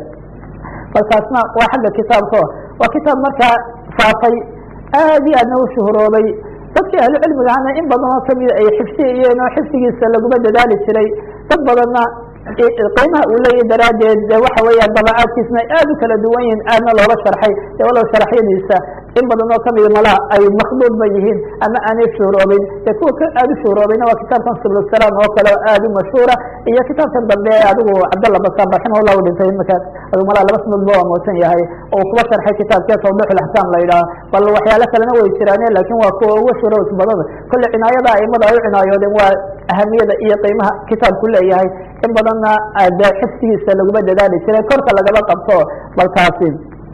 bal taasna waa xagga kitaabka waa kitaab markaa faafay aad iyo aadna u shuhuroobay dadkii ahlu cilmigahana in badan oo kamida ay xifdiyayeen oo xifdigiisa laguma dadaali jiray dad badanna qiimaha uu leeyahy daraaddeed de waxa weeyaan dabacaadkiisna aad u kala duwan yihiin aadna looga sharxay de walow sharaxyadiisa in badan oo kamida malaha ay makduudba yihiin ama aanay shuhuroobin de kuwa ka aada u shuhuroobayna waa kitaabkan subulsalaam oo kale oo aada u mashhuura iyo kitaabkan dambe ee adigu cabdalla basaan raximahullah u dhintay imaka adigu malaha laba sanadba waa moosan yahay oo kuba sharxay kitaabkee tawdixulaxkaam la yidhaah bal waxyaalo kalena way jiraane laakiin waa kuwa uga shuhurows badada kolle cinaayada aimada ay u cinaayoodeen waa ahamiyada iyo qiimaha kitaabku leeyahay in badanna de xifdigiisa laguma dadaali jiray korka lagaba qabto bal taasi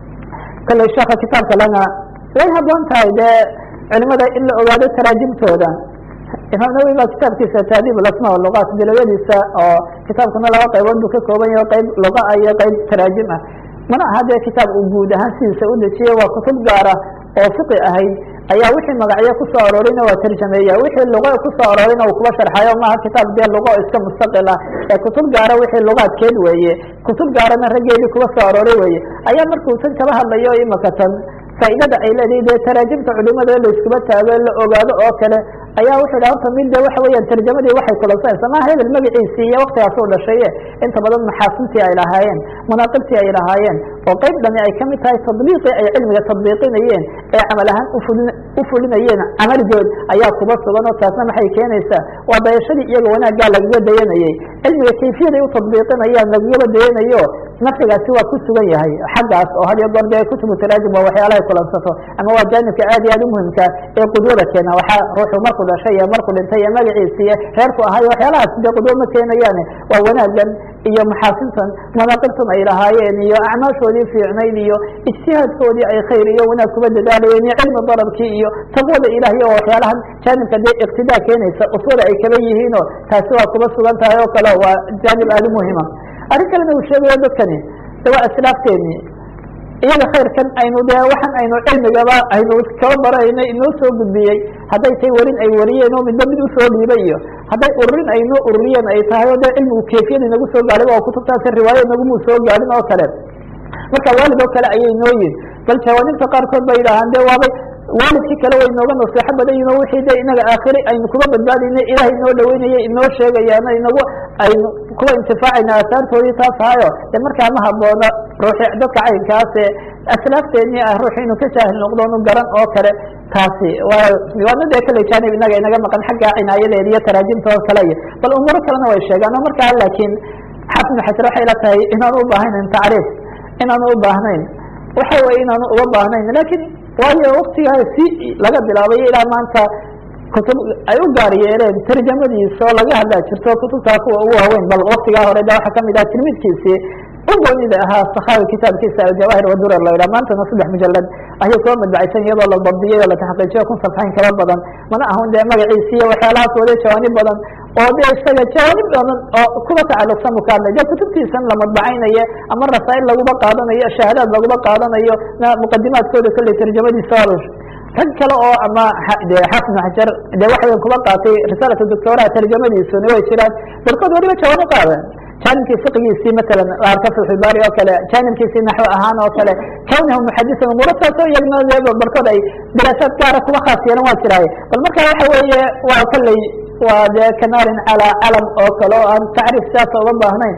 kolley sheeka kitaabka lana way haboon tahay dee culimada in la ogaado taraajimtooda imaam nawowi baa kitaabkiisa taadiib lasma luqaat dilawadiisa oo kitaabkuna laba qaybood buu ka kooban yahay qayb luqa ah iyo qayb taraajim ah mana aha dee kitaab uu guud ahaan sidiisa u dejiyey waa kutub gaara oo fiqi ahayd ayaa wixii magacyo kusoo aroorina waa tarjameeya wixii luqa kusoo aroorina uu kuba sharxayo maaha kitaab dee luqa oo iska mustaqil ah ee kutub gaara wixii luqaadkeed weeye kutub gaarana raggeedii kuba soo arooray weeye ayaa markuu tan kaba hadlayo imaka tan faa'iidada ay leedahay dee taraajimta culimada la iskuba taago la ogaado oo kale ayaa wuxuu dhaha horta mid de waxa weeyaan tarjamadii waxay kulansanaysa maha hebel magaciisii iyo waktigaas u dhashaye inta badan maxaasintii ay lahaayeen manaaqibtii ay lahaayeen oo qayb dhami ay kamid tahay tadbiiqii ay cilmiga tadbiiqinayeen ee camal ahaan ufulin u fulinayeen camaligood ayaa kuba sugan oo taasna maxay keenaysaa waa dayashadii iyaga wanaaggaa lagaga dayanayey cilmiga kayfiyaday u tadbiiqinayaan lagagaba dayanayo nafcigaasi waa ku sugan yahay xaggaas oo had iyo goor dee kutubu taraajim waa waxyaalahay kulansato ama waa jaanibka aad iyo aad u muhimka ee qudwada keena waxaa ruuxu markuu dhashay iyo markuu dhintay iyo magaciisi iyo reerku ahaay waxyaalahaas dee qudwo ma keenayaane waa wanaagan iyo maxaasintan manaaqibtan ay lahaayeen iyo acmaashoodii fiicnayd iyo ijtihaadkoodii ay khayr iyo wanaag kuba dadaalayeen iyo cilmi darabkii iyo taqwada ilahiy oo waxyaalahan jaanibka dee iqtidaa keenaysa uswada ay kaba yihiinoo taasi waa kuba sugan tahay oo kale waa jaanib aada u muhima arrin kalena uu sheegayo dadkani de waa aslaafteeni iyaga khayrkan aynu dee waxaan aynu cilmigaba aynu kaba barayno inoo soo gudbiyey hadday tay warin ay wariyeen oo midba mid usoo dhiibay iyo hadday ururin aynoo ururiyeen ay tahay oo dee cilmigu keefiyada inagu soo gaadhay oo kutubtaasi riwaayo inagumuu soo gaadhin oo kale marka waalid oo kale ayay noo yihin bal jawaanibta qaarkood bay yidhaahaan de waabay waalidkii kale way inooga naseexo badan yihin o wixii de inaga aakhiri aynu kuga badbaadayna ilahay inoo dhaweynaya inoo sheegayaano inagu aynu kuwa intifaacayna aasaartoodii taas ahayo de markaa ma haboona ruuxi dadka caynkaase aslaafteennii ah ruux inuu ka jaahil noqdo nu garan oo kale taasi waa waana dee kale janib inaga inaga maqan xagga cinaayadeeda iyo taraajimta oo kale iyo bal umuuro kalena way sheegaan oo markaa laakiin xafid xajar waxay la tahay inaanu u baahnayn tacriif inaanu u baahnayn waxa weye inaanu uga baahnayn lakin waayo waktigaa si laga bilaabay ilaa maanta kutub ay u gaar yeeleen tarjamadiisa oo laga hadlaa jirto kutubtaa kuwa ugu haweyn bal waktigaa hore de waxaa kamid ah tilmidkiisii u goonida ahaa sakhawi kitaabkiisa aljawaahir wadurar la yidhah maantana saddex mujalad ayuu kuwa madbacaysan iyadoo la dabdiyay oo la taxqiijiyo kun safxayn kaba badan mana ahun dee magaciisi iyo waxyaalahaas wade jawaanib badan oo de isaga jawaanib badan oo kuba tacalluqsan bu ka hadlay de kutubtiisan la madbacaynayo ama rasaa'il laguba qaadanayo shahaadaad laguba qaadanayo muqadimaadkooda kolley tarjamadiisa rag kale oo ama de xafid xajar de waxayan kuba qaatay risaalata doctoraha tarjamadiisuna way jiraan barkood waliba jawaano qaadeen janibkii fiqigiisii matalan arka fatxulbaari oo kale janibkiisii naxwo ahaan oo kale kawnahu muxadisan umuuro saasoo iyagna de barkood ay daraasaad gaara kuba khaas yeelan waa jiraaye bal marka waxa weeye waa kolley waa dee kanaarin calaa calam oo kale oo aan tacriif siaasa uga baahnayn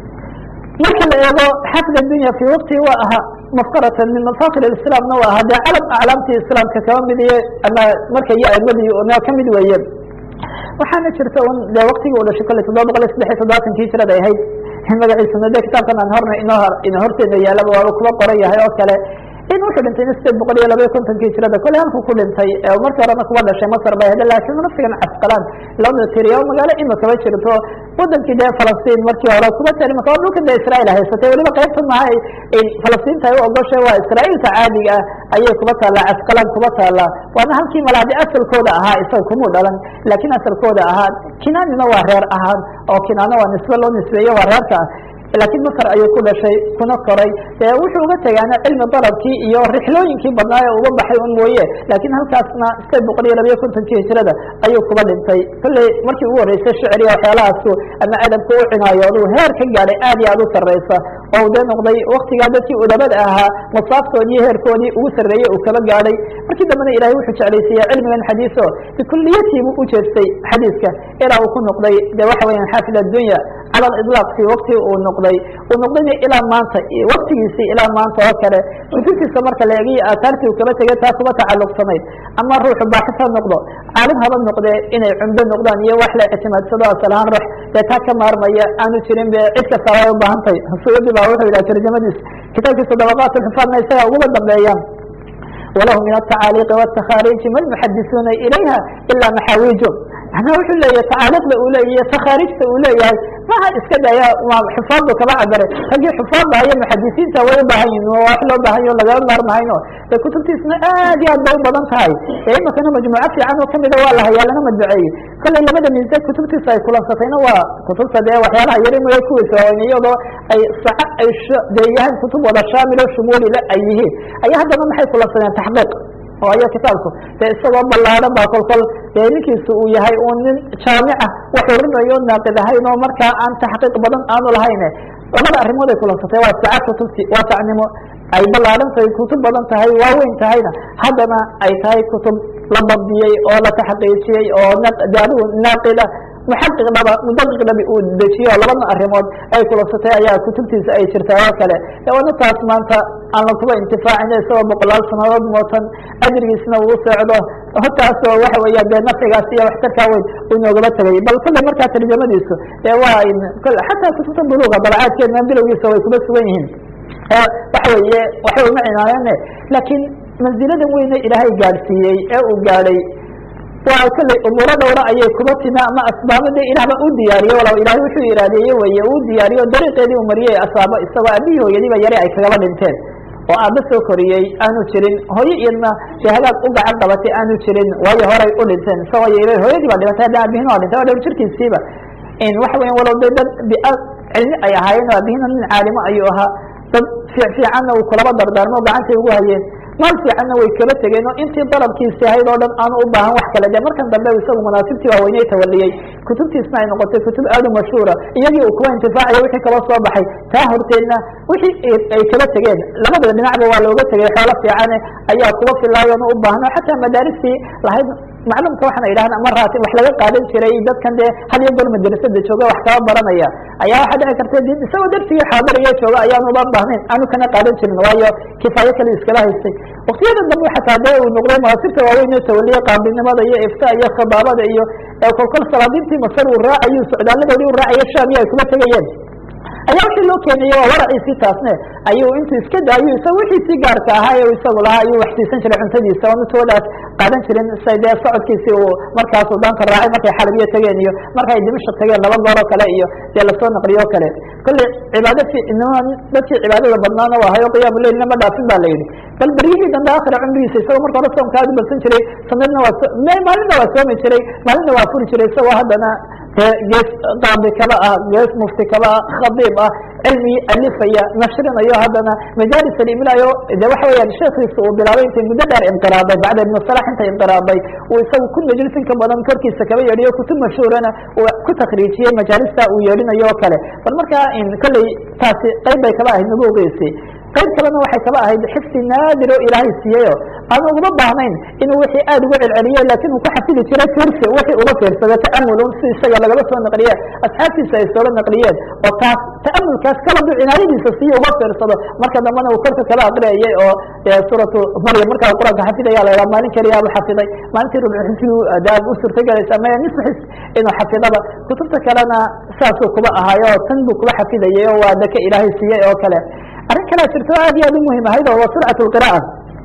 marka la eego xafid adunya fi waqti waa ahaa mafkaratan min mafakir islaamna waa ahaa dee calam aclaamtii islaamka kaba mid iyo ama marka iyo aimadii na kamid weeye waxaana jirta un de waktigii u dhashay kolley toddoba boqol iyo saddex iyo toddobaatankii jirada ahayd magaciisuna de kitaabkan aan horna ino ino horteeda yaalaba waaba kuba qoran yahay oo kale in wuxuu dhintay sideed boqol iyo labaiyo kontonkii jirada kolley halku ku dhintay markii horena kuba dhashay masr bay hade laakiin nafsigan casqalaan loo tiriya oo magaalo imakaba jirto wadankii dee falastiin markii hore kuba tari maka waa dhulkan de israail haysatay weliba qaybta maha falastiinta ay u ogoshay waa israailta caadiga ah ayay kuba taallaa casqalaan kuba taallaa waana halkii maladi asalkooda ahaa isaga kumuu dhalan laakiin asalkooda ahaa kinaanina waa reer ahaan oo kinaana waa nisbe loo nisbeeye waa reerka ah laakiin masr ayuu ku dhashay kuna koray dee wuxuu uga tegaana cilmi dalabkii iyo rixlooyinkii badnaa ee uga baxay un mooye laakiin halkaasna sideed boqol iyo labayo kontonkii hijrada ayuu kuba dhintay kolley markii ugu horreysay shicriga waxyaalahaasu ama adabka u cinaayooduu heer ka gaadhay aad iyo aad u sarreysa oo dee noqday waktigaa dadkii udabada ahaa masaaftoodii heerkoodii ugu sarreeyey uu kaba gaadhay markii dambena ilahay wuxuu jeclaysiiya cilmigan xadiiso bikuliyatiibu u jeestay xadiiska ilaa uu ku noqday de waxa weeyaan xaafid addunya cala aliطlaaq fi wakti uu noqday uu noqdayna ilaa maanta waktigiisii ilaa maanta oo kale kutubtiisa marka la eegiyo aataartii uu kaba tegay taa kuba tacalluqsanayd ama ruuxu baaxis ha noqdo caalim haba noqdee inay cumdo noqdaan iyo wax la ictimaadsado asalahaan ruux dee taa ka maarmaya aanu jirin be cid kasta way u baahantay suyudi baa wuxuu yidhaha tarjamadiis kitaabkiisa dabaqaat lxufaadna isaga uguba dambeeyaan walahu min atacaaliiqi wاtakhaariiji ma lmuxadisuuna ilayha ila maxaawiiju macnaa wuxuu leeyahay tacaaliiqda uu leeyahy takhaarijta uu leeyahay maha iska daya xufaaddu kaba cabaray raggii xufaadda iyo muxadisiinta way u baahan yihin wax loo baahan yaho lagaba maarmahayno de kutubtiisna aad iyo aad bay u badan tahay ee imakana majmuuco fiican oo kamida waa la hayaa lana madbaceeyey kolley labada miise kutubtiisa ay kulansatayna waa kutubta dee waxyaalaha yar in kuwiisa waaweyn iyadoo ay saca ay dee yahaan kutub wada shaamilo shumuulile ay yihiin ayaa haddana maxay kulansadeen taxqiiq waayo kitaabku dee isagoo ballaaran baa kolkol dee ninkiisu uu yahay uu nin jaamica wax urinayo naaqid ahayn oo markaa aan taxqiiq badan aanu lahayne labada arrimood ay kulansatay waa saca kutubti waa sacnimo ay ballaaran tahay kutub badan tahay waaweyn tahayna haddana ay tahay kutub la dabdiyey oo la taxqiijiyey oo de adigu naaqida muxaqiq dhaba mudaqiq dhabi uu dejiyo labadna arrimood ay kulansatay ayaa kutubtiisa ay jirtaa oo kale waana taas maanta aan la kuba intifaacina isagoo boqolaal sanadood mootan ajrigiisna uu socdo hortaasoo waxa weeya dee nafcigaas iyo waxtarkaa weyn uu noogaba tegay bal kolle markaa tarjamadiisu dee waa xataa kutubta buluuga dalacaadkeedna bilowgiisa way kuba sugan yihiin waxa weeye waxba uma cinaayane laakiin manziladan weyne ilaahay gaadhsiiyey ee uu gaadhay waa kolley umuuro dhowra ayay kuba timi ama asbaabo de ilaahba u diyaariye walow ilahay wuxuu iraadeeye weye uu diyaariyo dariiqeedii uu mariyey asaabo isagoo aabihii hooyadiiba yare ay kagaba dhinteen oo aaba soo koriyey aanu jirin hooyo iyadna de hagaag u gacan qabatay aanu jirin waayo horay u dhinteen isagoo yar hooyadii baa dhimatay hadda aabihin waa dhintay waa dhowr jirkiisiiba walow de dad bia cilmi ay ahaayeen oo aabihina nin caalimo ayuu ahaa dad fiic fiicanna uu kulaba dardaarmo gacantay ugu hayeen maal fiicanna way kala tegeen oo intii dalabkiisi ahayd oo dhan aanu u baahan wax kale de markan dambe isagu manaasibtii waaweyney tawaliyey kutubtiisna ay noqotay kutub aad u mashhuura iyagii uu kuwa intifaacayo wixii kala soo baxay taa horteedna wixii ay kala tegeen labada dhinacba waa looga tegay xoolo fiicane ayaa kuwa filaayoon u baahno xataa madaaristii lahayd maclumka waxaana yidhahda ama raati wax laga qaadan jiray dadkan dee had iyo goor madrasada jooga wax kaba baranaya ayaa waxaa dhici karta d isagoo darsigii xaadariya jooga ayaanu uba baahnayn aanu kana qaadan jirin waayo kifaayo kale iskala haystay waktiyada dambe xataa dee uu noqday manaasibta waaweyn oo tawaliye qaabinimada iyo ifta iyo khidaabada iyo kolkol salaadiintii masar uu raacayo socdaaladoodii u raacayo sham iyo ay kuma tegayeen ayaa wixii loo keenayey waa waraciisii taasne ayuu intuu iska daayo isaga wixiisii gaarka ahaa ee isagu lahaa ayuu wax siisan jiray cuntadiisa oo mitoodaas qaadan jirin say dee socodkiisii uu markaasuu daanka raacay markay xalabiya tegeen iyo markay dimashq tegeen laba goor oo kale iyo dee lasoo naqliyo o kale kolley cibaado dadkii cibaadada badnaana waa hayo qiyaamu leilna ma dhaafin ba la yidhi bal beryihii dambe akhira cumrigiisa isagoo marka hore soomka aad u badsan jiray sanadna waa maalinna waa soomi jiray maalinna waa furi jiray isagoo haddana gees qaadi kaba ah gees mufti kaba ah khadiib ah cilmi alifaya nashrinayo haddana majaalis alimlaayo de waxa weyaan sheekiisa uu bilaabay intay muddo dheer inqiraaday bacda ibn salax intay inqiraaday uu isagu ku majlis in ka badan korkiisa kaba yeedhiyo kutub mashhuurana uu ku takriijiyey majaalista uu yeedhinayo o kale bal markaa kolley taasi qayb bay kaba ahayd nubuuqiisi qayb kalena waxay kaba ahayd xifdi naadir oo ilaahay siiyeyo aanu uguma baahnayn inuu wixii aad ugu celceliyo laakin uu ku xafidi jiray firsi wixii uga fiirsado ta'amulun si isaga lagaba soo naqliye asxaabtiisa ay sooga naqliyeen oo taas ta'amulkaas kaladu cinaayadiisa siiyo uga fiirsado marka dambena uu korka kala aqriyayay oo suuratu maryam markaa u qur-aanka xafidaya la yidhaha maalin keliyaabuu xafiday maalintii rubxisbi daab u suurtagelaysa maya nisfu xis inuu xafidaba kutubta kalena saasuu kuba ahaayo tan buu kuba xafidayay oo waa daka ilaahay siiyey oo kale arrin kalea jirto aad iyo aad u muhim ahayd oo waa surcat lqira'a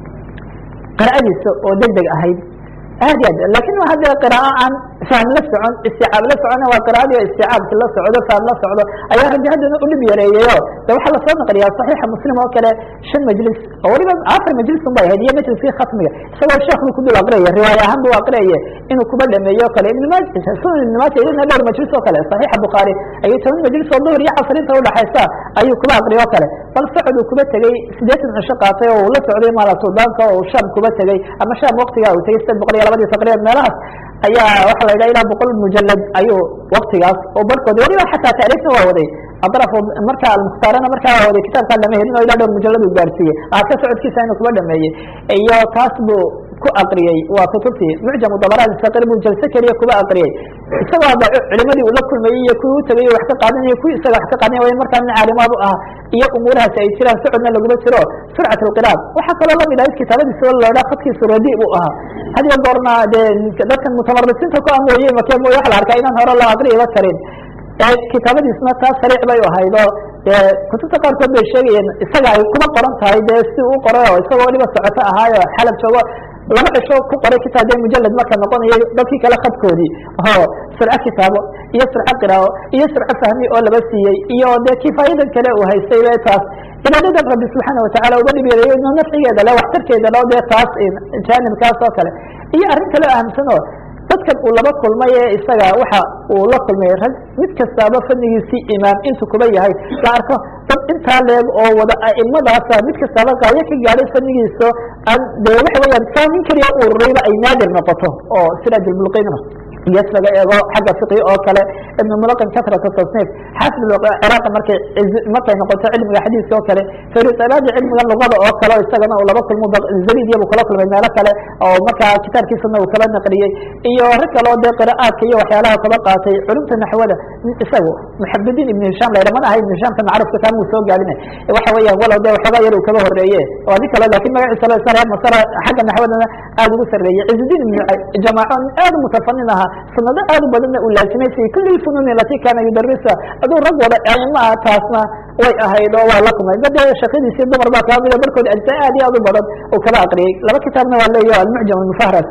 qira'adiisa oo deg deg ahayd aad iyo aad lakin waa hadde qiraa'o aan fahm la socon isticaab la socona waa qira'adii o isticaabki la socdo fahm la socdo ayaa rabbi haddana u dhib yareeyeyo de waxaa lasoo naqliyaa saxiixa muslim oo kale shan majlis oo waliba afar majlis un bay ahayd iyo majliskii khatmiga isagoo sheekh buu ku dul aqriyaya riwaaya ahaan buu aqriyaye inuu kuba dhameeyo o kale ibnma sunan ibnimaaja iyadna dhowr majlis oo kale saxiixa bukhaari ayuu toban majlis oo duhur iyo casr inta udhaxaysa ayuu kuba aqriya o kale bal socod uu kuba tegey sideetan cisho qaatay oo uu la socday maala suudaanka oo sham kuba tegey ama sham waktigaa uu tegey sideed boqol iyo labadii taqriban meelahaas ayaa waxa la yidhaha ilaa boqol mujalad ayuu waktigaas oo barhkoodi waliba xataa taariifna waa waday adraf marka almukhtaarana markaa waa waday kitaabkaa lama helin oo ilaa dhowr mujalad uu gaarsiiyey ka socodkiisa inuu kuba dhameeyey iyo taas buu ku aqriyey waa kutubtii mucjamu dabaraat saqir buu jalse keliya kuba aqriyey isagoo hadda culimadii uu la kulmayey iyo kuwii u tegay wax ka qaadanaya kuwii isaga wax ka qaadanaya way markaa nin caalimaad u ah iyo umuurahaasi ay jiraan socodna laguma jiro surcat alqiraad waxaa kaloo lamid ahayd kitaabadiisa o la idhaha khadkiisu radi buu ahaa had iyo goorna dee dadkan mutamarisiinta ku amooyey make mooye waxa la arkaa inaan hore loo aqriyaba karin kitaabadiisna taas sariic bay ahayd oo dee kutubta qaarkood bay sheegayeen isaga ay kuma qoran tahay dee si u qoray oo isagoo waliba socoto ahaayo xalab joogo laba cisho ku qoray kitaab dee mujalad marka noqonayo dadkii kale khadkoodii oo surco kitaabo iyo surco qiraao iyo surco fahmi oo laba siiyey iyo dee kifaayadan kale uu haystay be taas cibaadadan rabbi subxaana watacala uga dhib yareeyo ino nafcigeeda le waxtarkeeda lo dee taas jaanibkaas oo kale iyo arrin kale ahamsan oo dadkan uu laba kulmay ee isaga waxa uu la kulmay rag mid kastaaba fadnigiisii imaam intu kuba yahay la arko dad intaa leeg oo wada aimadaasa mid kastaaba qaayo ka gaadhay fadnigiiso aan de waxa weyaan saa nin keliya ururayba ay naadir noqoto oo siraaj bulqina iyas laga eego xagga fiqi oo kale ibn mulaqin kasrata tasniif xaafid ciraaq markay markay noqoto cilmiga xadiiska oo kale farisalaadi cilmiga luqada oo kale isagana uu laba kulmo zabid buu kala kulmay meelo kale oo markaa kitaabkiisana uu kala naqliyey iyo rag kale oo dee qira'aadka iyo waxyaalaha kaba qaatay culumta naxwada isagu muxabidiin ibn hisham la yidha mana aha ibn hishamka macrufka kaan uu soo gaadina waxa weeyaan walow dee waxoogaa yar uu kaba horeeye waa nin kale lakin magaciisa lo isna reer masara xagga naxwadana aada ugu sarreeyey cizudiin ibn jamaaco aad mutafanin ahaa sanado aad u badanna uu laasimay fi kuli lfunuuni alati kana yudarisa aduu rag wada aima ah taasna way ahayd oo waa la kulmay dade shaqadiisii dumar baa kaa mida barkood ajza aad iyo aad u badan uu kala aqriyey laba kitaabna waa leeyaho almucjam almufahras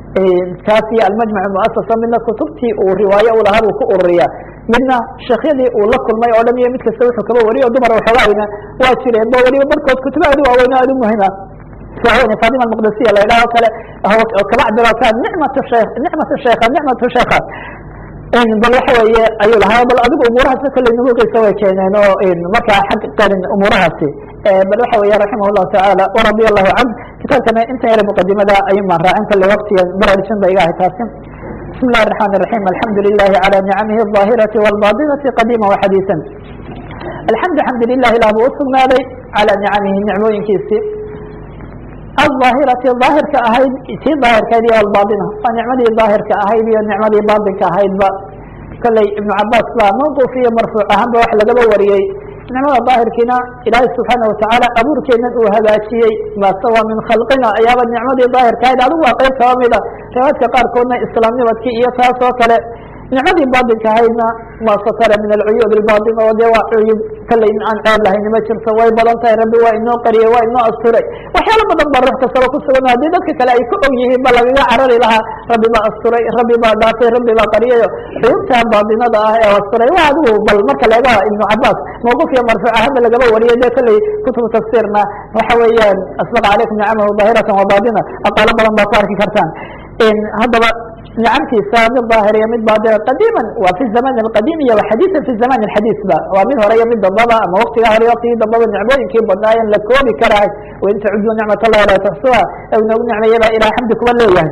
kaas iyo almajmac muasasa midna kutubtii uu riwaayo u lahaa buu ku ururiya midna sheekhyadii uu la kulmay oo dhan iyo mid kasta wuxuu kaba wariyo dumar waxoogayna waa jireen bo waliba barkood kutubo aad u waaweyn o aad u muhima fatima almaqdasiya la yidhaha o kale kaba cabiro ka nicmat shek nicmat sheekha nicmat sheekha bal waxa weeye ayuu lahaa bal adigu umuurahaasna kolley nubuuqiisa way keeneen oo markaa xag qarin umuurahaasi bal waxa weya raximah llahu tacaala waradia allahu canh kitaabkana intan yare muqadimada ayun baan raacin kale waktiga baraarujin ba iga ahay taasi bismi illahi الرحmn الرaحيم alxamdu lilahi calى nicamihi الظaahiraةi wاlbaطinaةi qadiima وxadiiثa alxamdu xamdu lilah ilah buu usugnaaday calى nicamihi nicmooyinkiisi aلظaahirati daahirka ahayd tii daahirkayd iyo albaaطina waa nicmadii daahirka ahayd iyo nicmadii baaطinka ahaydba kolley ibnu cabaas baa mawquf iyo marfuuc ahaanba wax lagaba wariyey nicmada daahirkiina ilaahay subxaana watacaala abuurkeenan uu hagaajiyey mase waa min khalqina ayaaba nicmadii daahirka ahayd adigu waa qeyb kaba mida riwaayadka qaarkoodna islaamnimadkii iyo taas oo kale nicmadii baatinka ahaydna waa satara min alcuyuub albaatin oo dee waa cuyub kalley in aan ceeb lahayni ma jirto way badan tahay rabbi waa inoo qariyey waa inoo asturay waxyaalo badan ba ruux kastaba ku sugan haddii dadka kale ay ka og yihiin ba lagaga carari lahaa rabbi baa asturay rabbi baa dhaafay rabbi baa qariyayo cuyubta baatinada ah ee asturay waa adigu bal marka laga ibnu cabaas mawquf iyo marfuuc ahaanba lagaba wariyay dee kolley kutubu tafsiirna waxa weeyaan asbaqa calaykum nicamahu daahiratan wa baatina aqaalo badan baa ku arki kartaan haddaba nicamtiisa mid daahir iyo mid baatina qadiima waa fi zaman اqadiim iyo xadiiثa fi zaman xadiis ba waa mid hore iyo mid dambaba ama waktiga hore waktigii dambaba nicmooyinkii badnaayen la koobi karahay wain tacudu nicmat اllahi laa tuxsuha nagu nicmeeyaba ilah xamdi kuba leeyahay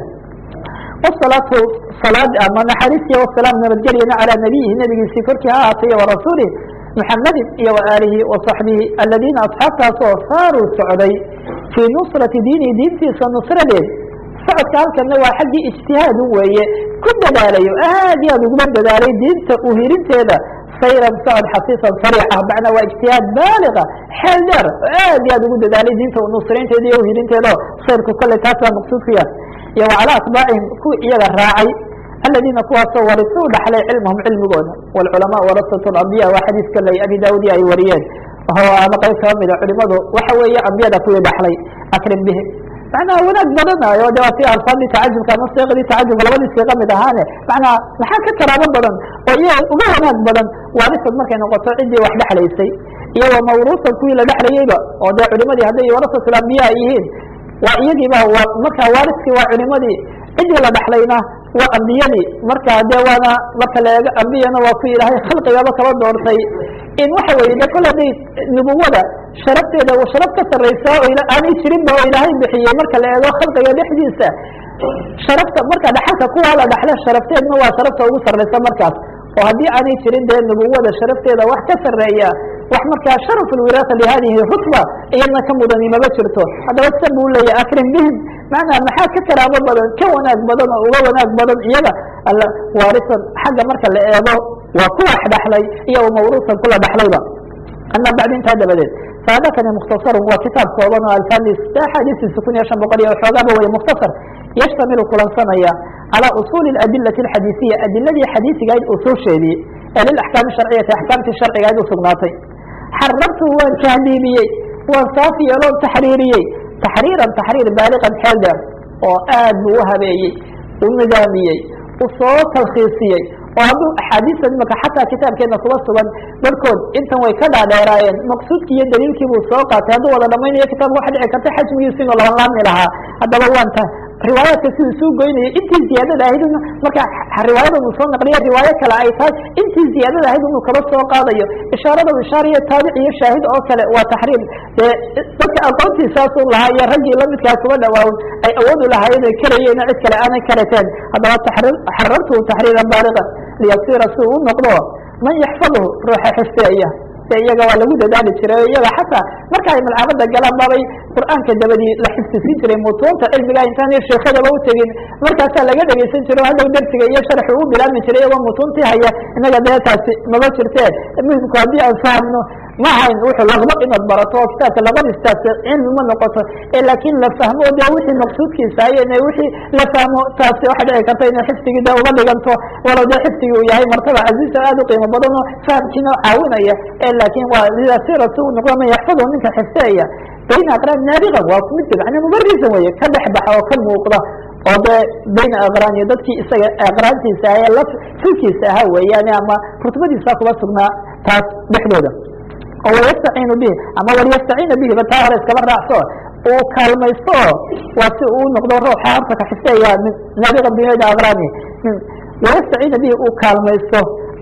wsalaatu salaad ama naxariisiya wasalaam nabadgelyana calى nabiyihi nebigiisii korkii ha ahaatay iyo warasuulih muxamedin iyo waaalihi waصaxbihi aladiina asxaabtaasoo saaruu socday fii nusrati diinihi diintiisa nusradeed socodka halkana waa xaggii ijtihaadu weeye ku dadaalayo aad iyo aad uguma dadaalay diinta uhirinteeda sayran socod xasiisan sariixa macnaa waa ijtihaad baaliga xeel dheer oo aad iyo aad ugu dadaalay diinta nusraynteeda iyo uhirinteeda o sayrku kale taas baa maqsuudkuya iyo wacalaa atbaacihim kuwa iyaga raacay aladiina kuwaasoo warisuu dhaxlay cilmahum cilmigooda wاlculamaa warasat اlambiya waa xadiis kaley abi daawudi ay wariyeen ama qayb kaba mida culimadu waxa weeye ambiyada kuwii dhaxlay akrim bihi macnaha wanaag badanayo de waa si alfaadii tacajubka ama seeqdii tacajubka labadii siiqa mid ahaane macnaha maxaa ka karaamo badan oo iyaga uga wanaag badan waarisad markay noqoto ciddii wax dhexlaysay iyo wa mawruusan kuwii la dhexlayeyba oo dee culimadii hadday warasatul ambiya yihiin waa iyagiiba waa marka waariskii waa culimadii ciddii la dhexlayna waa ambiyadii marka dee waana marka la eego ambiyana waa ku ilaahay khalqigaba kaba doortay in waxa weye de kol hadday nubuwada sharafteeda sharaf ka sarraysa oo aanay jirinba oo ilaahay bixiyey marka la eego khalqiga dhexdiisa sharafta marka dhaxalka kuwaa la dhaxle sharafteedna waa sharafta ugu sarraysa markaas oo haddii aanay jirin dee nubuwada sharafteeda wax ka sarreeya wax markaa sharaf lwiraasa lihadihi rutba iyadna ka mudani maba jirto haddaba sa buu leeyahy akrim bihim macnaa maxaa ka karaamo badan ka wanaag badan oo uga wanaag badan iyaga waarisan xagga marka la eego waa ku wax dhaxlay iyo mawruusan kula dhaxlayba ama bacdi intaa dabadeed faadakani mukhtasarun waa kitaab kooban oo alfadis axaadiistiisa kun iyo shan boqol iyo xoogaaba wey mukhtasar yashtamilu kulansanaya calى usuuli adilati اxadiisiya adiladii xadiisigahayd usuusheedii ee lilaxkaami sharciyati axkaamtii sharcigahayd usugnaatay xarartu waan tahdiibiyey waan saaf yeeloon taxriiriyey taxriiran taxriir baaliqan xeel dheer oo aad buu u habeeyey u nidaamiyey u soo talkhiisiyey oo hadduu axaadiista imaka xataa kitaabkeena kuba sugan barhkood intan way ka dhaadheeraayeen maqsuudkii iyo daliilkii buu soo qaatay hadduu wada dhamaynayo kitaabka waxa dhici karta xajmigiisi inuu labanlaabmi lahaa haddaba waanta riwaayaadka siduu isuu goynayay intii ziyaadada ahayd marka riwaayada uu soo naqliya riwaayo kale ay tahay intii ziyaadada ahayd inuu kaba soo qaadayo ishaarada u ishaariyo taabic iyo shaahid oo kale waa taxriir dee dadka aqoontiisaasu lahaa iyo raggii lamidkaa kuba dhawaawon ay awoodu lahaayeen ay karayeen cid kale aanay karateen haddaba taxriir xarartu taxriiran baaliqan liyasira si uu u noqdo man yaxfadhu ruuxa xifdeeya de iyaga waa lagu dadaali jiray iyaga xataa marka ay malcamada galaan babay qur'aanka dabadii la xifdisiin jiray mutuunta cilmiga intaan sheekadaba utegin markaasaa laga dhegeysan jiro hadhow dersiga iyo sharxu u bilaabmi jiray iyagoo mutuuntii haya inaga dee taasi maba jirtee muhimku haddii aan fahmno ma ahayn wuxuu laqba inaad barato oo kitaabka labadistaas cilmi ma noqoto laakiin la fahmo de wixii maqsuudkiisa ayen wixii la fahmo taasi waxa dhici karta inay xifdigii de uga dhiganto walow dee xifdigii uu yahay martaba casiisa aad u qiimo badan oo fahamkiina caawinaya laakin waa lidasira si uu noqdo man yaxfadhu ninka xifdeeya bayna aqraan naadiqan waa mid macna mubarisan weye ka dhex baxa oo ka muuqda oo dee bayna aqraan iyo dadkii isaga aqraantiisa ahae la filkiisa ahaa weeyaane ama rutbadiisa kuba sugnaa taas dhexdooda oo wayastaciinu bihi ama walyastaciina bihi ba taa hore iskaba raacso uu kaalmaysto waa si uu noqdo ruuxa horta ka xifdeeya min naadiqan bayna aqraani wayastaciina bihi uu kaalmaysto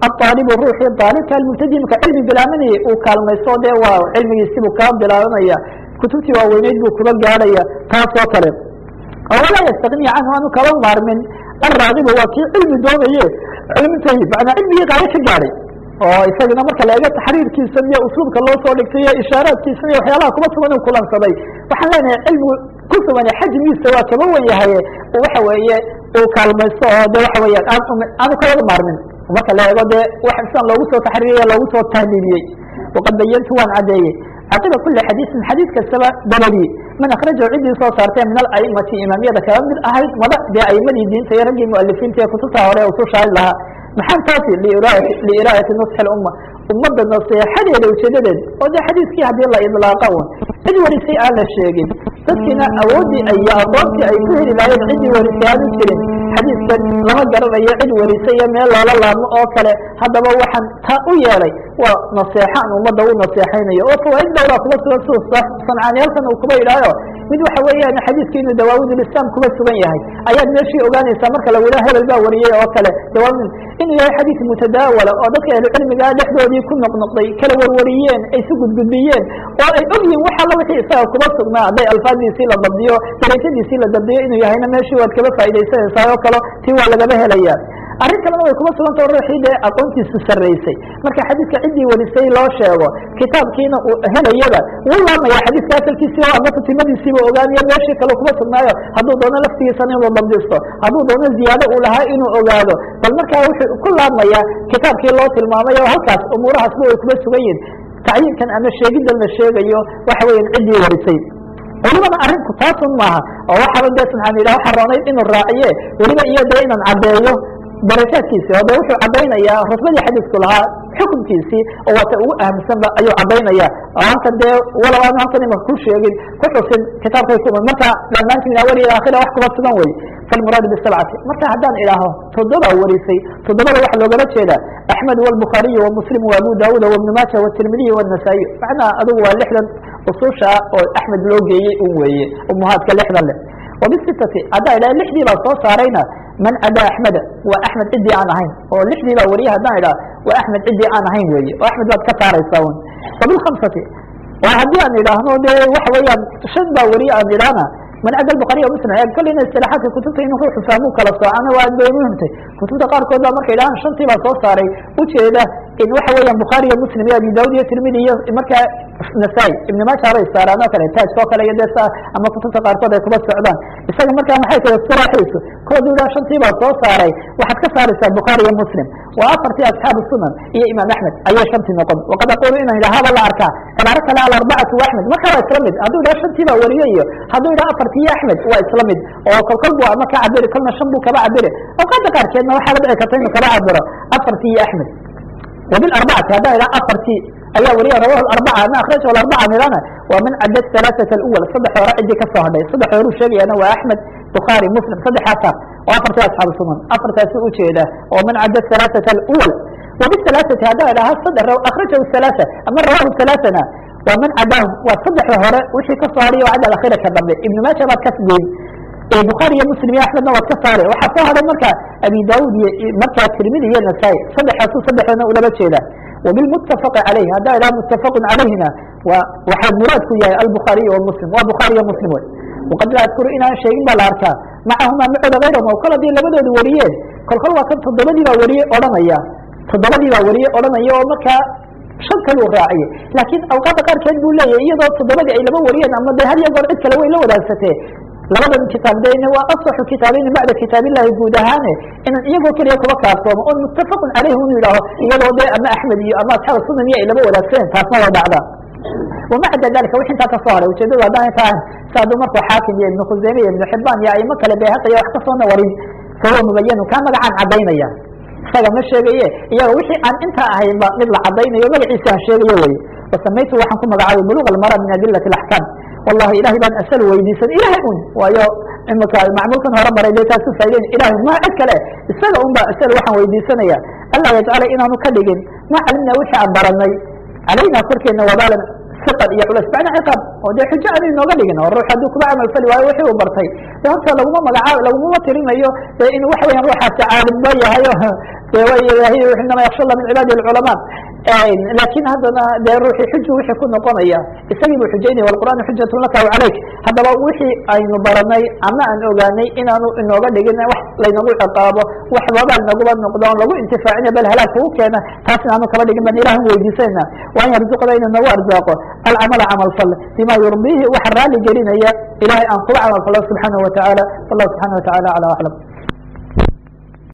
aalibu ruuxii aalibka almubtadimka cilmi bilaamanayay uu kaalmaysto dee waa cilmigiisibuu kaa bilaabanaya kutubtii waaweyneyd buu kuba gaadhaya taas oo kale oo walaa yastagniya canhu aanu kaba maarmin alraagibu waa kii cilmi doonaye cilmitahi manaa cilmigii qaayo ka gaadhay oo isagana marka la eego taxriirkiisan iyo usluubka loo soo dhigtay iyo ishaaraadkiisan iyo waxyaalaha kuma sugan uu kulansaday waxaan leenahay cilmigu ku sugan xajmigiisa waa kaba wen yahay waxa weeye uu kaalmaysto oo de waxa weeyaan aanu kalaga maarmin marka la eego dee sidan loogu soo taxriiriye loogu soo tahliiliyey waqad bayantu waan caddeeyey caqiba kuli xadiisin xadiis kastaba dabadii man akrajahu ciddii soo saartee min alaimati imaamiyada kaba mid ahayd mada dee aimadii diinta iyo raggii mualifiinta ee kutubta hore usu shaari lahaa maxaan taasi liiraayati nusxi lumma ummadda naseexadeeda ujeedadeed oo dee xadiiskii haddii la idlaaqa un cid warisay aan la sheegin dadkiina awooddii iyo aqoontii ay ku heli lahayen ciddii warisay aanu jirin xadiiskan lama garanayo cid warisay iyo meel loola laabmo oo kale haddaba waxaan taa u yeelay waa naseexa aan ummadda u naseexaynayo oo fawaaid dhowraa kuba sugan suu sancaaniyaalkan uu kuba yidhaaho mid waxa weeyaan xadiiska inuu dawaawidlislam kuba sugan yahay ayaad meeshii ogaanaysaa marka lagu yidhaha hebel baa wariyey oo kale dawaawid inuu yahay xadiis mutadaawala oo dadka ahlucilmigaa dhexdoodii ku noqnoqday kala warwariyeen ay su gudgudbiyeen oo ay ogyihin wax alla wixii isaga kuba sugnaa hadday alfaadiisii la dabdiyo darajadiisii la dabdiyo inuu yahayna meeshii waad kaba faaidaysanaysaa oo kalo tii waa lagaba helaya arrin kalena way kuma sugantao ruuxii dee aqoontiisu sarraysay marka xadiiska ciddii warisay loo sheego kitaabkiina uu helayaba wuu laamaya xadiiska asalkiisii o ama tatimadiisiiba ogaanayo meeshii kale kuma sugnaayo hadduu doono laftigiisana inuu dabdisto hadduu doono ziyaado uu lahaa inuu ogaado bal markaa wuxuu ku laamaya kitaabkii loo tilmaamay oo halkaas umuurahaasba way kuma sugan yihin tacyiinkan ama sheegiddan la sheegayo waxa weeyaan ciddii warisay welibana arrinku taasun maaha oo waxaaba dee subxaan ilah waxa roonayd inuu raaciye weliba iyo dee inaan caddeeyo darakaadkiisi oo de wuxuu caddaynayaa rutbadii xadiisku lahaa xukunkiisii oo waata ugu ahamsanba ayuu caddaynaya oo halkan dee walow aanu halkan imaka ku sheegin ku xusin kitaabkay ku marka dhammaanti min awal ila akhira wax kuma sugan wey falmuraadu bisabcati marka haddaan idhaaho toddoba warisay toddobada waxa loogala jeeda axmed walbukhaariyu wamuslim wa abu daawuud wabnu maaja watirmidiy wanasaa'i macnaha adigu waa lixdan ususha oo axmed loo geeyey un weeye umuhaadka lixdan leh wabisitati haddaa idhaha lixdii baa soo saarayna man cadaa axmeda waa axmed ciddii aan ahayn oo lixdii baa wariye haddaan idhaha waa axmed ciddii aan ahayn weeye oo axmed baad ka saaraysaa un wabilkhamsati waa haddii aan idhaahno dee waxa weeyaan shan baa wariye aan idhaahna man cada bukhaariy muslim kolleyna isilaaxaadka kutubta in ruuxu fahmu kala soocana waa aad bay muhimtay kutubta qaarkood baa markay idhahaan shantii baa soo saaray ujeeda in waxa weeyaan bukhaariyo muslim iyo abi daawud iyo tirmidi iyo markaa nasaa-i ibn maaja bay saaraan oo kale taajka oo kale iyo dee sa ama kutubta qaarkood ay kuba socdaan isaga markaa maxay tahay istiraaxiisu koodu idhaa shantii baa soo saaray waxaad ka saaraysaa bukhaari iyo muslim waa afartii asxaabu sunan iyo imaam axmed ayay shantii noqon waqad aqulu inaan idhaha haba la arkaa cibaaro kale alarbacatu wa axmed markaa waa isla mid hadduu idhaha shantii baa wariye iyo hadduu idhaha afartii iyo axmed waa isla mid oo kolkol bu ama ka cabiri kolna shan buu kaba cabiri awqaada qaarkeedna waxaa la dhici karta inuu kala cabiro afartii iyo axmed وبالأربعة هذا إلى أفرتي أي وريه رواه الأربعة ما أخرجه الأربعة ميلانا ومن عدد ثلاثة الأول صدح ورعدي كفه هذا صدح ورو شيء أنا وأحمد بخاري مسلم صدح أثر وأفرت أصحاب السنن أفرت سوء ده ومن عدد ثلاثة الأول وبالثلاثة هذا إلى صدح أخرجه الثلاثة أما رواه الثلاثة ومن عداهم وصدح وهراء وشي كفاري وعد الأخيرة كذب ابن ماجه ما كسبين bukhaari iyo muslim iyo axmedna waad ka saare waxaa soo haday marka abi daawud iyo markaa tirmidi iyo nasaa-i saddexaasu saddexoodna ulaba jeeda wabilmuttafaqi calayh haddaa idhaha muttafaqun calayhina waa waxaa muraadku yahay albukhaariy wa muslim waa bukhaari iyo muslim wey waqad laa adkuru inaan sheegin baa la arkaa macahumaa macooda kayrahum oo kol haddii labadoodu wariyeen kolkol waa kan toddobadii baa wariye odhanaya toddobadii baa wariye odhanaya oo markaa shan kaluu raaciye laakiin awqaadda qaarkeed buu leeyahay iyadoo toddobadii ay laba wariyeen ama dee had iyo goor cid kale way la wadaagsatee labadan kitaab dena waa asaxu kitaabayni bacda kitaab illahi guud ahaane inaan iyagoo keliya kuba kaaftoomo oon muttafaqun caleyhi unu yidhaaho iyadoo dee ama axmed iyo ama asxaab sunan iyo ay laba wadaagsaneen taasna waa dhacda wama cadda dalika wix intaa kasoo haray ujeedadu haddaan tahan si hadduu markuu xaakim iyo ibnu khuseyme iyo ibnu xibaan iyo aimo kale beehaqaya wax kasoona warin fahuwa mubayanu kaa magacaan caddaynaya isaga ma sheegaye iyaga wixii aan intaa ahaynba mid la caddaynayo magaciisa aan sheegayo weye wasamaytu waxaan ku magacaabay buluq almara min adilati alaxkaam wallahi ilahay baan asal weydiisan ilahay un waayo imika macmuulkan hore maray dee taasu faa'ideyn ilahay ma cid kale isaga un ba asal waxaan weydiisanaya allah yajcala inaanu ka dhigin ma calimna wixii aan baranay calayna korkeena wabaalan siqan iyo culas bacda ciqaab oo dee xujo aanu inooga dhigin oo ruux hadduu kuba camal fali waayo wixii uu bartay de horta laguma magacaab lagumama tirinayo dee in waxa weyan ruuxaasi caalimba yahay o dee way ilaahay inama yaksha allah min cibaadi alculamaa laakiin haddana dee ruuxii xuju wixii ku noqonaya isagii buu xujaynaya walqur'aanu xujatun laka aw calayk haddaba wixii aynu baranay ama aan ogaanay inaanu inooga dhigin wax laynagu ciqaabo wax babaal naguba noqdo on lagu intifaacina bal halaag kugu keena taas inaanu kaba dhigin ban ilahan weydiisayna waan yarzuqda inuu nagu arzaaqo alcamala camal fal bima yurdiihi waxa raali gelinaya ilahay aan kuga camal falo subxaanahu watacaala wallahu subxana watacaala acla aclam